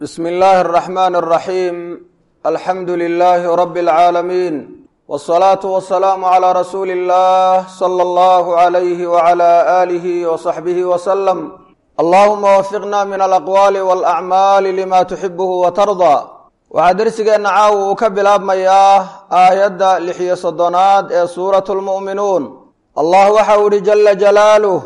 bsm اllahi الرحmn الرaxيim alxamdu لlh rb العaalamiin wالصlaaةu وaلsalaamu عlى rasuuli الlah slى اllah عlyh وعlى آlih وصaxbih وsلم allahuma wafiqna min alaqwaali wاlأcmaali lima tuxibh وtarضى waxaa dersigeenna caawa uu ka bilaabmayaa aayadda lix-iyo soddonaad ee suurat lmu'minuun allah waxau ihi jala jalaaluh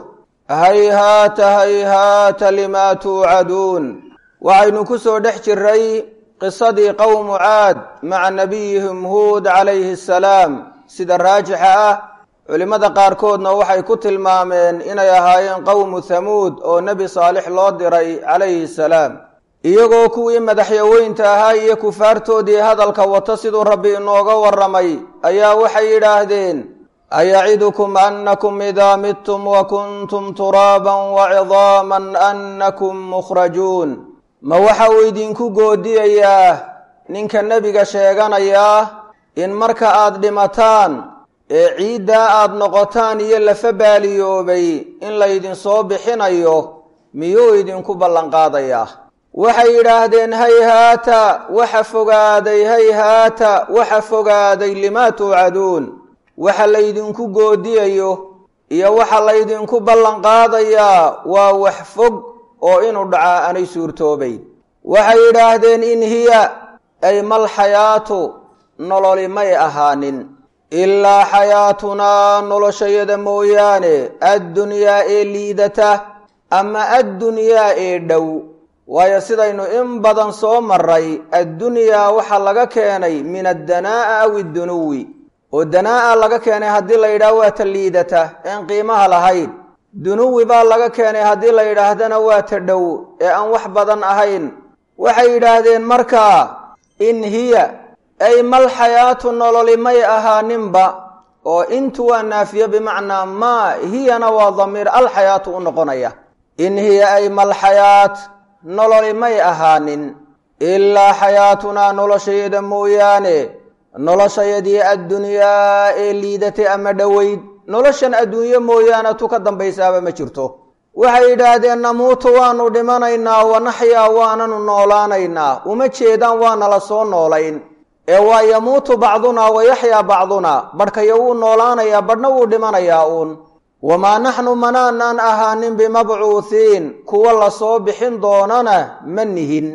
hayhaata hayhaata lima tuucaduun waxaynu ku soo dhex jiray qisadii qowmu caad maca nabiyihim huud calayhi asalaam sida raajixa ah culimmada qaarkoodna waxay ku tilmaameen inay ahaayeen qowmu hamuud oo nebi saalix loo diray calayhi salaam iyagoo kuwii madaxyaweynta ahaa iyo kufaartoodii hadalka wata siduu rabbi inooga warramay ayaa waxay yidhaahdeen ayacidukum annakum idaa midtum wa kuntum turaaban wacidaaman annakum mukhrajuun ma waxa uu idinku goodiyayaa ninka nebiga sheeganayaa in marka aad dhimataan ee ciiddaa aad noqotaan iyo lafa baaliyoobay in laydinsoo bixinayo miyuu idinku ballanqaadayaa waxay yidhaahdeen hayhaata waxa fogaaday hayhaata waxa fogaaday limaa tuucaduun waxa laydinku goodiyayo iyo waxa laydinku ballanqaadayaa waa wax fog oo inuu dhacaa aanay suurtoobayn waxay yidhaahdeen in hiya ay mal xayaatu nololi may ahaanin ilaa xayaatunaa noloshayada mooyaane addunyaa ee liidata ama addunyaa ee dhow waayo sidaynu in badan soo maray addunyaa waxaa laga keenay min addanaa'a aw iddunuwi oo danaa'a laga keenay haddii la yidhaah waa ta liidata een qiimaha lahayn dunuwi baa laga keenay haddii la yidhaahdana waa ta dhow ee aan wax badan ahayn waxay yidhaahdeen markaa in hiya ay mal xayaatu nololi may ahaaninba oo intu waa naafiyo bimacnaa maa hiyana waa damiir alxayaatu u noqonaya in hiya ay mal xayaat nololi may ahaanin ilaa xayaatunaa noloshayada mooyaane noloshayadii addunyaa ee liidatay ama dhoweyd noloshan adduunyo mooyaane tu ka dambaysaaba ma jirto waxay yidhaahdeen namuutu waanu dhimanaynaa wanaxyaa waananu noolaanaynaa uma jeedaan waanala soo noolayn ee waa yamuutu bacdunaa wayaxyaa bacdunaa badhkayo wuu noolaanayaa badhna wuu dhimanayaa uun wamaa naxnu manaanaan ahaanin bimabcuuhiin kuwa lasoo bixin doonana ma nihin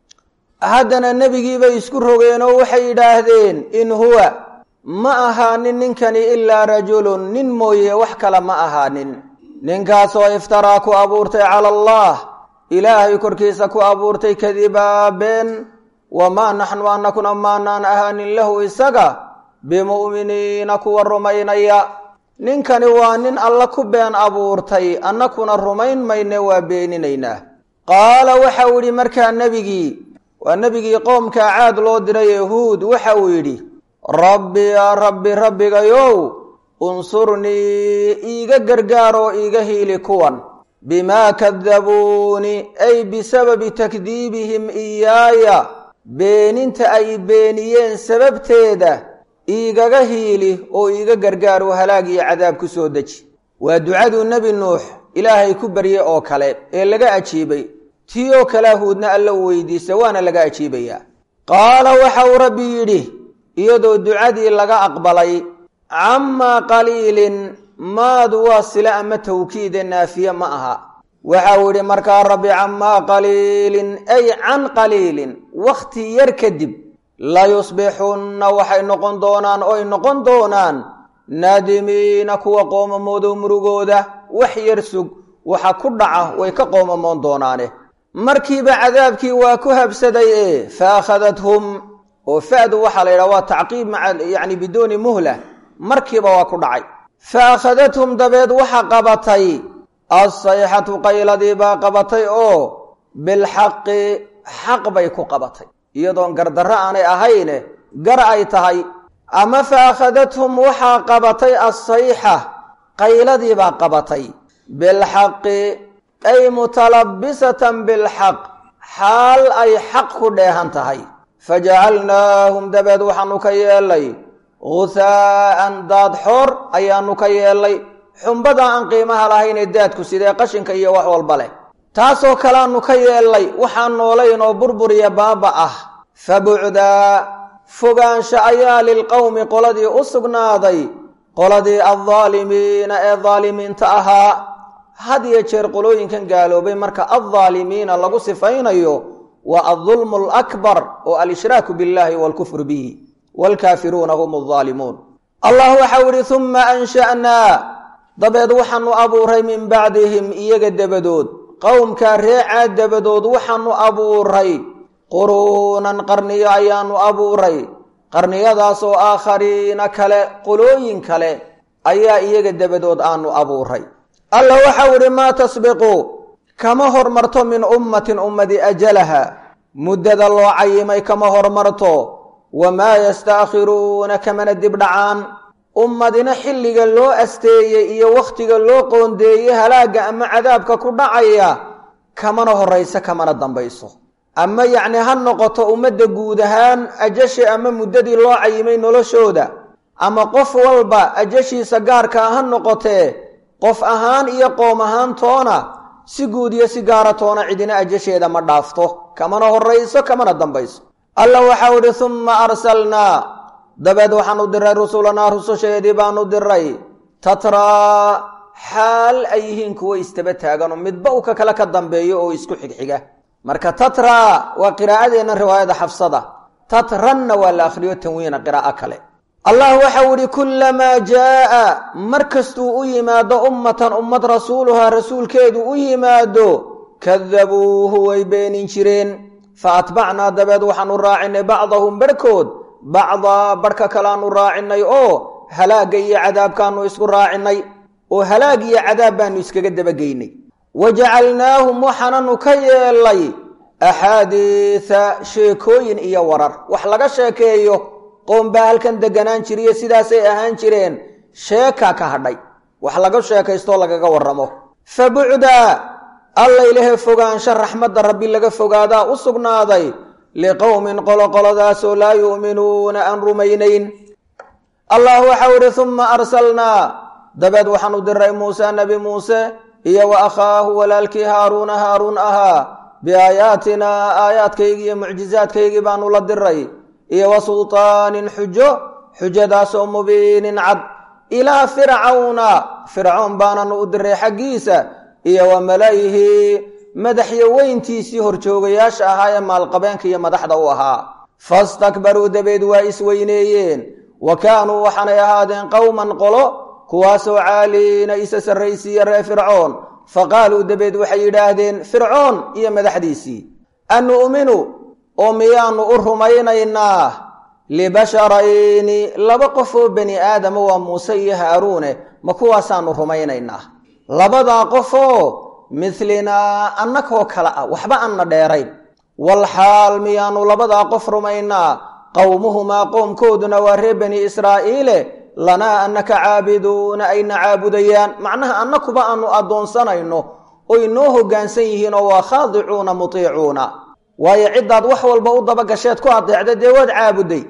haddana nebigiibay isku rogeenoo waxay yidhaahdeen in huwa ma ahaanin ninkani ilaa rajulun nin mooye wax kale ma ahaanin ninkaasoo iftaraa ku abuurtay cala allah ilaahay korkiisa ku abuurtay kadibaa been wamaa naxnu annakuna maanaan ahaanin lahu isaga bimu'miniina kuwa rumaynaya ninkani waa nin alla ku been abuurtay annakuna rumayn mayne waa beeninaynaa qaala waxa uu yidhi markaa nebigii waa nebigii qoomkaa caad loo diray yahuud waxa uu yidhi rabbi yaa rabbi rabbigayow unsurnii iiga gargaaroo iiga hiili kuwan bimaa kadabuuni ay bisababi takdiibihim iyaaya beeninta ay beeniyeen sababteeda iigaga hiili oo iiga gargaar oo halaag iyo cadaab ku soo deji waa ducaduu nebi nuux ilaahay ku baryey oo kale ee laga ajiibay tii oo kalea huudna alla u weydiista waana laga ajiibayaa qaala waxa uu rabbi yidhi iyadoo ducadii laga aqbalay camaa qaliilin maadu waa sile ama tawkiide naafiye ma aha waxa uu yidhi markaa rabbi camaa qaliilin ay can qaliilin wakhti yar kadib layusbixunna waxay noqon doonaan oy noqon doonaan naadimiina kuwa qoomamoodo murugooda wax yar sug waxa ku dhaca way ka qoomamoon doonaane markiiba cadaabkii waa ku habsaday ee fa akhadathum oo fa'du waxaa la yidhaha waa tacqiib maca yacni biduuni muhla markiiba waa ku dhacay fa akhadathum dabeed waxa qabatay assayxatu qayladii baa qabatay oo bilxaqi xaq bay ku qabatay iyadoon gardarro aanay ahayne gar ay tahay ama fa akhadathum waxaa qabatay assayxa qayladii baa qabatay bilxaqi ay mutalabisatan bilxaq xaal ay xaq ku dheehan tahay fajacalnaahum dabeed waxaanu ka yeelay guhaa'an daad xoor ayaanu ka yeelay xumbada aan qiimaha lahaynee daadku sidee qashinka iyo wax walba leh taasoo kaleaanu ka yeellay waxaan noolayn oo burburiya baaba ah fabucdaa fogaansha ayaa lilqowmi qoladii u sugnaaday qoladii addaalimiina ee daalimiinta ahaa had iyo jeer qolooyinkan gaaloobay marka addaalimiina lagu sifaynayo waa addulmu alakbar oo alshraaku biاllahi wاlkufru bihi wاlkaafiruuna hum aldaalimuun allah waxau ihi uma ansha'naa dabeed waxaanu abuuray min bacdihim iyaga dabadood qowmkaa reecaa dabadood waxaanu abuuray quruunan qarniyo ayaanu abuuray qarniyadaas oo aakhariina kale qolooyin kale ayaa iyaga dabadood aanu abuuray allah waxau idhi maa tasbiqu kama hormarto min ummatin ummadi ajalaha muddada loo cayimay kama hormarto wamaa yastaakhiruuna kamana dibdhacaan ummadina xilliga loo asteeyey iyo wakhtiga loo qoondeeyey halaagga ama cadaabka ku dhacaya kamana horayso kamana dambayso ama yacni ha noqoto ummadda guud ahaan ajasha ama muddadii loo cayimay noloshooda ama qof walba ajashiisa gaarkaa ha noqotee qof ahaan iyo qoom ahaan toona si guud iyo si gaara toona cidina ajasheeda ma dhaafto kamana horayso kamana dambayso allah waxau idhi humma arsalnaa dabeed waxaanu diray rusulanaa rususheedii baanu diray tatraa xaal ay yihiin kuwo istaba taaganoo midba u ka kale ka dambeeyo oo isku xigxiga marka tatraa waa qiraa'adeenna riwaayada xafsada tatranna waa la akhriyo tanwiina qiraa'o kale allah waxau idhi kullamaa jaa'a mar kastuu u yimaado ummatan ummad rasuuluhaa rasuulkeedu u yimaado kadabuuhu way beenin jireen fa atbacnaa dabeed waxaanu raacinay bacdahum barhkood bacdaa barhka kaleaanu raacinay oo halaagga iyo cadaabkaanu isku raacinay oo halaag iyo cadaab baanu iskaga dabageynay wa jacalnaahum waxaananu ka yeelay axaadiisa sheekooyin iyo warar wax laga sheekeeyo qoom baa halkan deganaan jiriyo sidaasay ahaan jireen sheekaa ka hadhay wax laga sheekaystoo lagaga warramo fa bucdaa alla ilahe fogaansho raxmadda rabbi laga fogaadaa u sugnaaday liqowmin qoloqoladaasoo laa yu'minuuna aan rumaynayn allah waxau idhi humma arsalnaa dabeed waxaanu diray muuse nebi muuse iyo wa akhaahu walaalkii haaruuna haaruun ahaa biaayaatinaa aayaadkaygii iyo mucjizaadkaygii baanu la diray iyo wa sultaanin xujo xujadaasoo mubiinin cad ilaa fircawna fircoon baananu u diray xaggiisa iyo wa mala'ihi madaxyo weyntiisii horjoogayaasha ahaa ee maalqabeenka iyo madaxda u ahaa fastakbaruu dabeed waa isweyneeyeen wa kaanuu waxaanay ahaadeen qowman qolo kuwaasoo caaliina isa sarraysiiya ree fircoon fa qaaluu dabeed waxay yidhaahdeen fircoon iyo madaxdiisii anu'minu oo miyaanu u rumaynaynaa libasharayni laba qof oo bani aadama waa muuse iyo haaruune ma kuwaasaanu rumaynaynaa labadaa qofoo midlinaa annakoo kale ah waxba anna dheerayn walxaal miyaanu labadaa qof rumaynaa qowmuhumaa qoomkooduna waa reer bani israa'iile lanaa annaka caabiduuna ayna caabudayaan macnaha annakuba aanu addoonsanayno oy noo hoggaansan yihiin oo waa khaadicuuna mutiicuuna waayo ciddaad wax walba u dabagasheed ku adeecda dee waad caabuday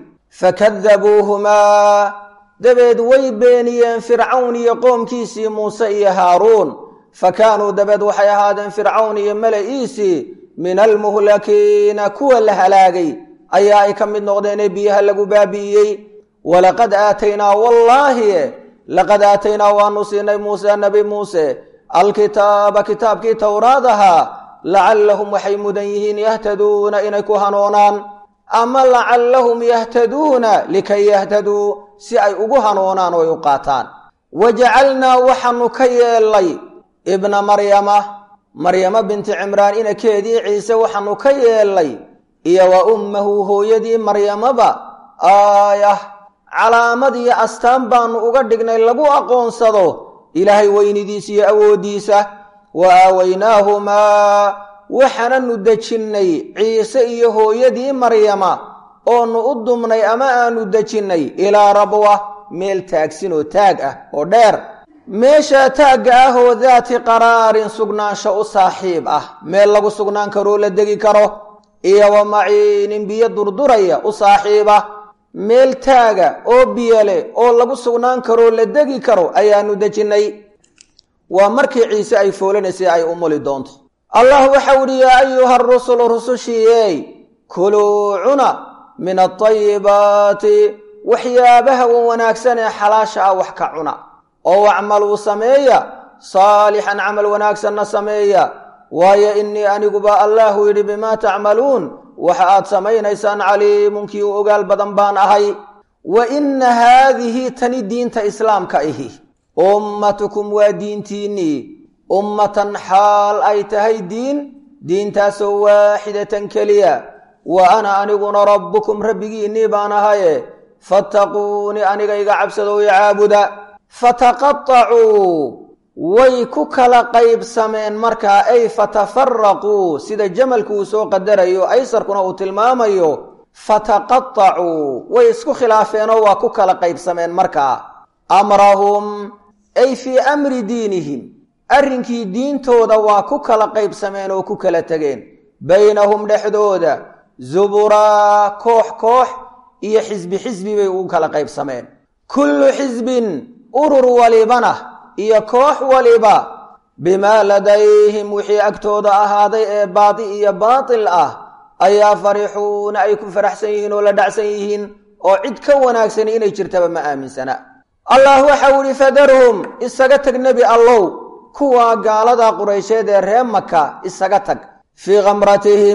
fakadabuuhumaa dabeed way beeniyeen fircawn iyo qoomkiisii muuse iyo haaruun fa kaanuu dabeed waxay ahaadeen fircawn iyo mala'iisii min almuhlakiina kuwa la halaagay ayaa ay ka mid noqdeenee biyaha lagu baabi'iyey walaqad aataynaa wallaahi laqad aataynaa waanu siinay muuse nabi muuse alkitaaba kitaabkii towraad ahaa lacallahum waxay mudan yihiin yahtaduuna inay ku hanoonaan ama lacallahum yahtaduuna likay yahtaduu si ay ugu hanoonaan oo ay u qaataan wa jacalnaa waxaanu ka yeelnay ibna maryama maryamo binti cimraan inakeedii ciise waxaanu ka yeelnay iyo wa ummahu hooyadii maryamaba aayah calaamad iyo astaan baanu uga dhignay lagu aqoonsado ilaahay weynidiisa iyo awooddiisa wa aawaynaahumaa waxaananu dejinnay ciise iyo hooyadii maryama oonu u dumnay ama aanu dejinnay ilaa rabwa meel taagsin oo taag ah oo dheer meeshaa taagga ah oo daati qaraarin sugnaansho u saaxiib ah meel lagu sugnaan karoo la degi karo iyo wa maciinin biyo durduraya u saaxiiba meel taaga oo biyole oo lagu sugnaan karoo la degi karo ayaanu dejinnay waa markii ciise ay foolanaysay ay umuli doonto allah waxau ihi yaa ayuha rusulu rusushiiyey kuluu cuna min aayibaati waxyaabaha wan wanaagsan ee xalaasha ah wax ka cuna oo wacmaluu sameeya saalixan camal wanaagsanna sameeya waayo innii aniguba allahu yidhi bimaa tacmaluun waxa aad samaynaysaan caliimunkii u ogaal badan baan ahay wa inna haadihi tani diinta islaamka ihi ummatukum waa diintiinnii ummatan xaal ay tahay diin diintaasoo waaxidatan keliya wa ana aniguna rabbukum rabbigiinnii baan ahaye fattaquuni aniga iga cabsadow i caabuda fataqaacuu way ku kala qaybsameen markaa ay fatafaraquu sida jamalku uu soo qadarayo aysarkuna uu tilmaamayo fataqaacuu way isku khilaafeenoo waa ku kala qaybsameen markaa amrahum ay fii amri diinihim arrinkii diintooda waa ku kala qaybsameen oo ku kala tegeen baynahum dhexdooda zuburaa koox koox iyo xisbi xisbi bay ugu kala qaybsameen kullu xisbin urur walibana iyo koox waliba bimaa ladayhim wixii agtooda ahaaday ee baadi iyo baatil ah ayaa farixuuna ay ku faraxsan yihiin oo la dhacsan yihiin oo cid ka wanaagsan inay jirtaba ma aaminsana allah waxau ihi fadarhum isaga tag nebi allow kuwa gaalada quraysheed ee ree maka isaga tag fii khamratihim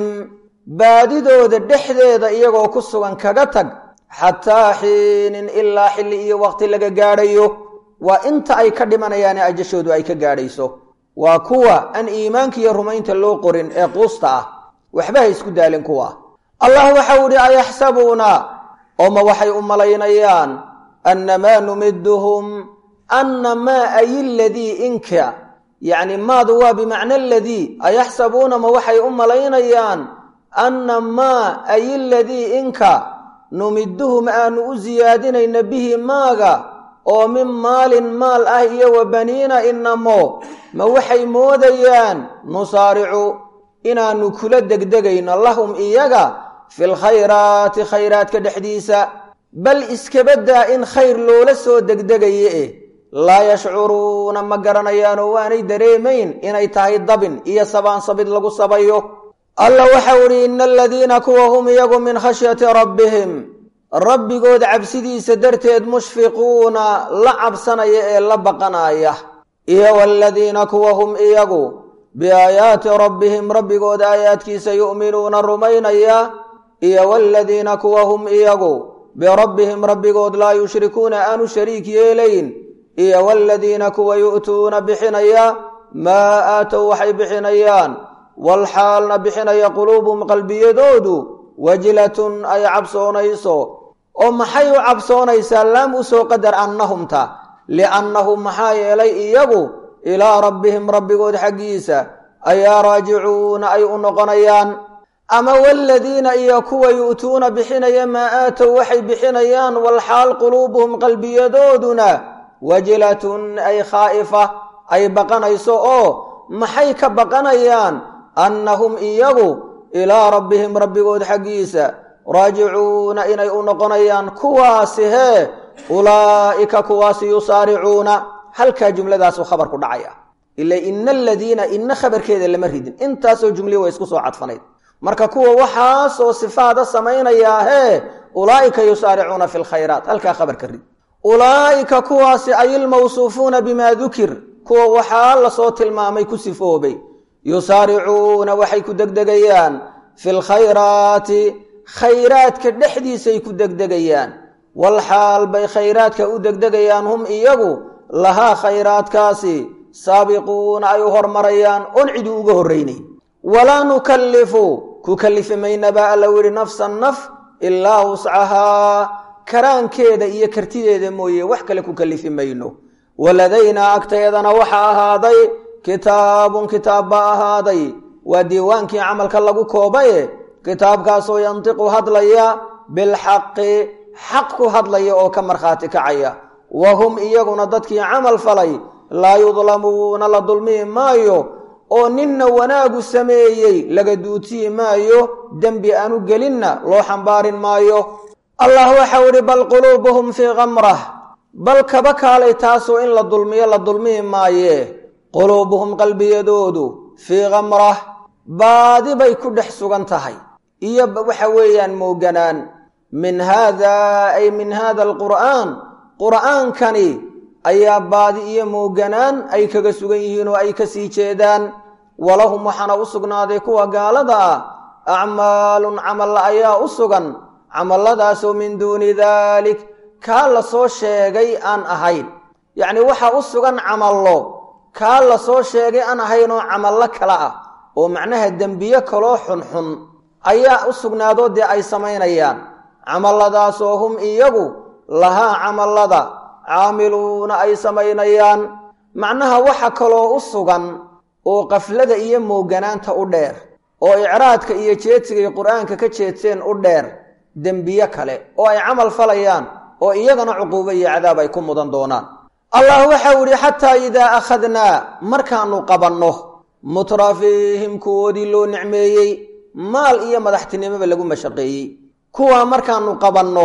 baadidooda dhexdeeda iyagoo ku sugan kaga tag xataa xiinin ilaa xilli iyo waqti laga gaadhayo waa inta ay ka dhimanayaane ajashoodu ay ka gaadhayso waa kuwa aan iimaanka iyo rumaynta loo qorin ee quusta ah waxba ha isku daalin kuwa allah waxau idhi ayaxsabuuna oo ma waxay u malaynayaan annamaa numiduhum anna maa ay ladii inka yacni maadu waa bimacna aladii ayaxsabuuna ma waxay u malaynayaan anna maa ay aladii inka numiduhum aanu u siyaadinayna bihi maaga oo min maalin maal ah iyo wa baniina inamo ma waxay moodayaan nusaaricu inaannu kula degdegayno lahum iyaga fil khayraati khayraadka dhexdiisa bal iskabadaa in khayr loola soo degdegaye eh laa yashcuruuna ma garanayaan oo waanay dareemayn inay tahay dabin iyo sabaansabid lagu sabayo alla waxau idhi ina aladiina kuwa hum iyagu min khashyati rabbihim rabbigood cabsidiisa darteed mushfiquuna la cabsanaya ee la baqanaya iyo waladiina kuwa hum iyagu biaayaati rabbihim rabbigood aayaadkiisa yu'minuuna rumaynaya iyo waladiina kuwa hum iyagu birabbihim rabbigood laa yushrikuuna aanu shariik yeelayn iyo waladiina kuwa yu'tuuna bixinaya maa aatow waxay bixinayaan walxaalna bixinaya quluubuhum qalbiyadoodu wajlatun ay cabsoonayso oo maxay u cabsoonaysaa laam u soo qadar annahumta liannahum maxaa yeelay iyagu ilaa rabbihim rabbigood xaggiisa ayaa raajicuuna ay u noqonayaan ama waladiina iyo kuwa yu'tuuna bixinaya maa aatow waxay bixinayaan walxaal quluubuhum qalbiyadooduna wajilatun ay khaa'ifa ay baqanayso oo maxay ka baqanayaan annahum iyagu ilaa rabbihim rabbigood xaggiisa raajicuuna inay u noqonayaan kuwaasi hee ulaa'ika kuwaasi yusaaricuuna halkaa jumladaasuu khabar ku dhacaya ila ina aladiina ina khabarkeeda lama ridin intaasoo jumlihi way isku soo cadfanayd marka kuwa waxaasoo sifaada samaynayaa hee ulaa'ika yusaaricuuna fi lkhayraat halkaa khabarka rid ulaa'ika kuwaasi ay ilmawsuufuuna bimaa dukir kuwa waxaa lasoo tilmaamay ku sifoobay yusaaricuuna waxay ku degdegayaan fi lkhayraati khayraadka dhexdiisay ku degdegayaan walxaal bay khayraadka u degdegayaan hum iyagu lahaa khayraadkaasi saabiquuna ay u hormarayaan oon cidi uga horraynay walaa nukallifu ku kallifi mayna baa alla yidhi nafsan naf ilaa wuscahaa karaankeeda iyo kartideeda mooye wax kale ku kallifi mayno waladaynaa agteedana waxaa ahaaday kitaabun kitaab baa ahaaday waa diiwaankii camalka lagu koobaye kitaabkaasoo yantiqu hadlaya bilxaqi xaq ku hadlaya oo ka markhaati kacaya wa hum iyaguna dadkii camal falay laa yudlamuuna la dulmihi maayo oo ninna wanaagu sameeyey laga duutiyi maayo dembi aanu gelinna loo xambaarin maayo allah waxau idhi bal quluubuhum fii kamrah bal kaba kaalay taasoo in la dulmiyo la dulmihi maaye quluubuhum qalbiyadoodu fii kamrah baadi bay ku dhex sugan tahay iyo waxa weeyaan mooganaan min haada ay min hada alqur'aan qur'aankani ayaa baadi iyo mooganaan ay kaga sugan yihiin oo ay ka sii jeedaan walahum waxaana u sugnaaday kuwa gaalada ah acmaalun camalla ayaa u sugan camalladaasoo min duuni daalik kaa la soo sheegay aan ahayn yacni waxaa u sugan camallo kaa la soo sheegay aan ahayn oo camallo kale ah oo macnaha dembiye kaloo xunxun ayaa u sugnaadoo dee ay samaynayaan camalladaasoo hum iyagu lahaa camallada caamiluuna ay samaynayaan macnaha waxa kaloo u sugan oo qaflada iyo mooganaanta u dheer oo icraadka iyo jeedsigay qur-aanka ka jeedseen u dheer dembiye kale oo ay camal falayaan oo iyagana cuquubo iyo cadaab ay ku mudan doonaan allah waxau idhi xataa idaa akhadnaa markaanu qabanno mutrafiihim kuwoodii loo nicmeeyey maal iyo madaxtinimoba lagu mashaqeeyey kuwaa markaanu qabanno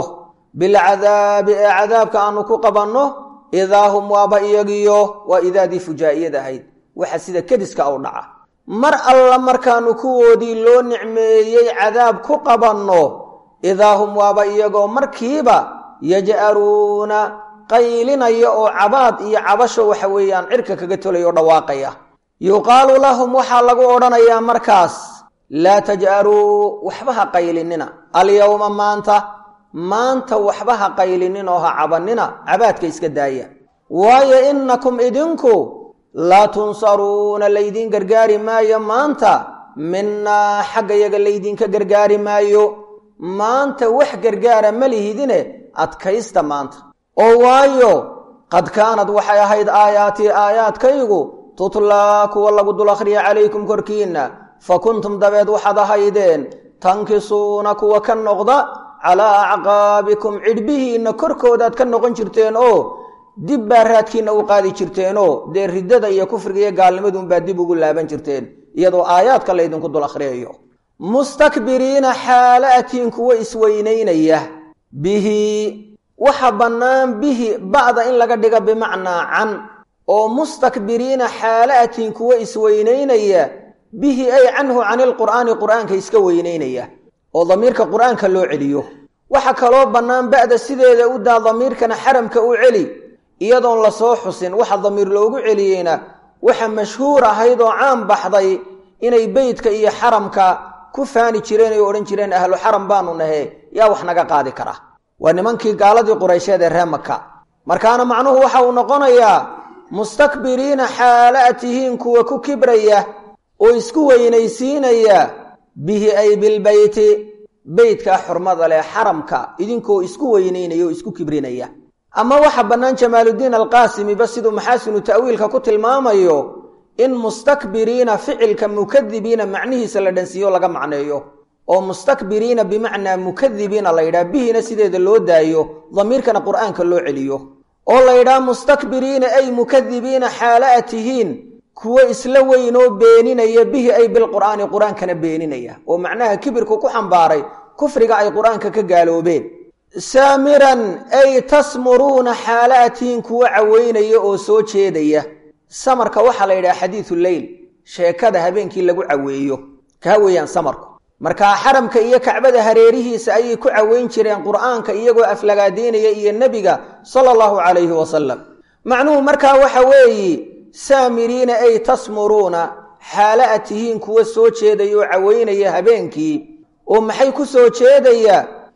bilcadaabi ee cadaabka aanu ku qabanno idaa hum waaba iyagiyo waa idaadii fujaa'iyad ahayd waxa sida kediska u dhaca mar alla markaanu kuwoodii loo nicmeeyey cadaab ku qabanno idaa hum waaba iyagoo markiiba yaj'aruuna qaylinaya oo cabaad iyo cabasho waxa weeyaan cirka kaga tolaya oo dhawaaqaya yuqaalu lahum waxaa lagu odhanayaa markaas laa taj'aruu waxba ha qaylinina alyowma maanta maanta waxba ha qaylinin oo ha cabanina cabaadka iska daaya waayo innakum idinku laa tunsaruuna laydiin gargaari maayo maanta minnaa xagga yaga laydinka gargaari maayo maanta wax gargaara ma lihidine adkaysta maanta oo waayo qad kaanad waxay ahayd aayaatii aayaadkaygu tutlaa kuwa lagu dul akhriya calaykum korkiinna fa kuntum dabeed waxaad ahaydeen tankisuuna kuwa ka noqda calaa acqaabikum cidhbihiinna korkoodaad ka noqon jirteen oo dib baa raadkiinna u qaadi jirteenoo dee riddada iyo kufriga iyo gaalnimaduunbaa dib ugu laaban jirteen iyadoo aayaadka laydinku dul akhriyayo mustakbiriina xaala atiin kuwa isweynaynaya bihi waxa bannaan bihi ba'da in laga dhiga bimacnaa can oo mustakbiriina xaala atiin kuwa isweynaynaya bihi ay canhu cani lqur'aani qur'aanka iska weynaynaya oo damiirka qur'aanka loo celiyo waxa kaloo bannaan ba'da sideeda u daa damiirkana xaramka u celi iyadoon lasoo xusin waxa damiir loogu celiyeyna waxa mashhuur ahayd oo caan baxday inay beytka iyo xaramka ku faani jireen oo odhan jireen ahlu xaram baanu nahe yaa wax naga qaadi kara waa nimankii gaaladii quraysheed ee ree maka markaana macnuhu waxa uu noqonayaa mustakbiriina xaala a tihiin kuwa ku kibraya oo isku weynaysiinaya bihi ay bilbeyti beytkaa xurmada leh xaramka idinkoo isku weynaynaya oo isku kibrinaya ama waxa bannaan jamaaludiin alqaasimiba siduu maxaasinu ta'wiilka ku tilmaamayo in mustakbiriina ficilka mukadibiina macnihiisa la dhansiiyo laga macneeyo oo mustakbiriina bimacnaa mukadibiina la yidhaha bihina sideeda loo daayo damiirkana qur'aanka loo celiyo oo la yidhaha mustakbiriina ay mukadibiina xaala a tihiin kuwo isla weynoo beeninaya bihi ay bilqur'aani qur-aankana beeninaya oo macnaha kibirku ku xambaaray kufriga ay qur-aanka ka gaaloobeen saamiran ay tasmuruuna xaala a tihiin kuwo caweynaya oo soo jeedaya samarka waxaa la yidhaha xadiidu leyl sheekada habeenkii lagu caweeyo kaa weeyaan samarku markaa xaramka iyo kacbada hareerihiisa ayay ku caweyn jireen qur'aanka iyagoo aflagaadeynaya iyo nebiga sala allahu calayhi wasalam macnuhu markaa waxa weeyi saamiriina ay tasmuruuna xaala a tihiin kuwa soo jeedaya oo caweynaya habeenkii oo maxay ku soo jeedaya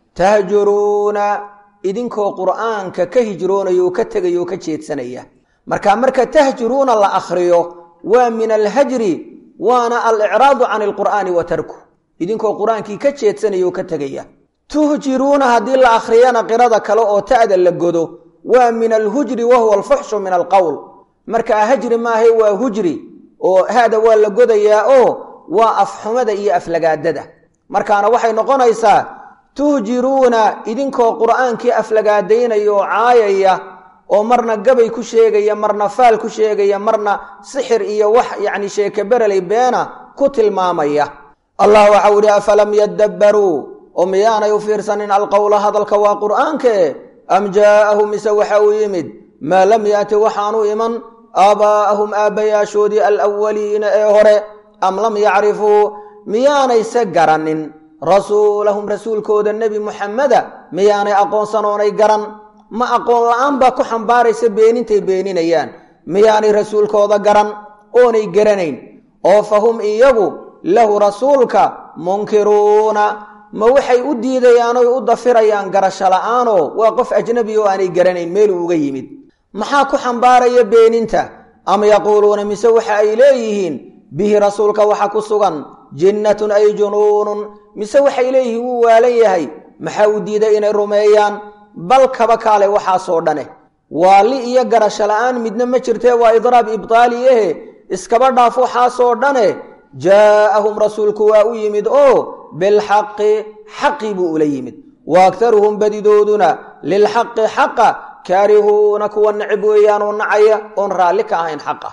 tahjuruuna idinkoo qur'aanka ka hijroonaya oo ka tegaya oo ka jeedsanaya marka marka tahjuruuna la akhriyo waa min alhajri waana alicraadu can alqur'aani wa tarku idinkoo qur-aankii ka jeedsanaya oo ka tegaya tuhjiruuna haddii la akhriyana qirada kale oo ta'da la godo waa min alhujri wa huwa alfuxshu min alqowl markaa hajri maahay waa hujri oo haada waa la godayaa oo waa afxumada iyo aflagaadada markaana waxay noqonaysaa tuhjiruuna idinkoo qur'aankii aflagaadaynaya oo caayaya oo marna gabay ku sheegaya marna faal ku sheegaya marna sixir iyo wax yacni sheeke bereley beena ku tilmaamaya allah waxau idhi afalam yadabbaruu oo miyaanay u fiirsanin alqowla hadalka waa qur'aanke am jaa'ahum mise waxa uu yimid maa lam yaati waxaanu iman aabaa'ahum aabbayaashoodii alawaliina ee hore am lam yacrifuu miyaanayse garanin rasuulahum rasuulkooda nebi muxameda miyaanay aqoonsanoonay garan ma aqoon la-aan baa ku xambaaraysa beenintay beeninayaan miyaanay rasuulkooda garan oonay garanayn oo fa hum iyagu lahu rasuulka munkiruuna ma waxay u diidayaan oy u dafirayaan garasho la-aanoo waa qof ajnabi oo aanay garanayn meeluu uga yimid maxaa ku xambaaraya beeninta am yaquuluuna mise waxa ay leeyihiin bihi rasuulka waxa ku sugan jinnatun ay junuunun mise waxay leeyihiin wuu waalan yahay maxaa u diiday inay rumeeyaan bal kaba kaale waxaasoo dhane waali iyo garasho la-aan midna ma jirtee waa idraab ibtaali ahe iskaba dhaaf waxaasoo dhane jaa'ahum rasuulku waa u yimid oo bilxaqi xaqii buu ula yimid wa aktaruhum badidooduna lilxaqi xaqa kaarihuuna kuwa necib weeyaanoo nacaya oon raalli ka ahayn xaqa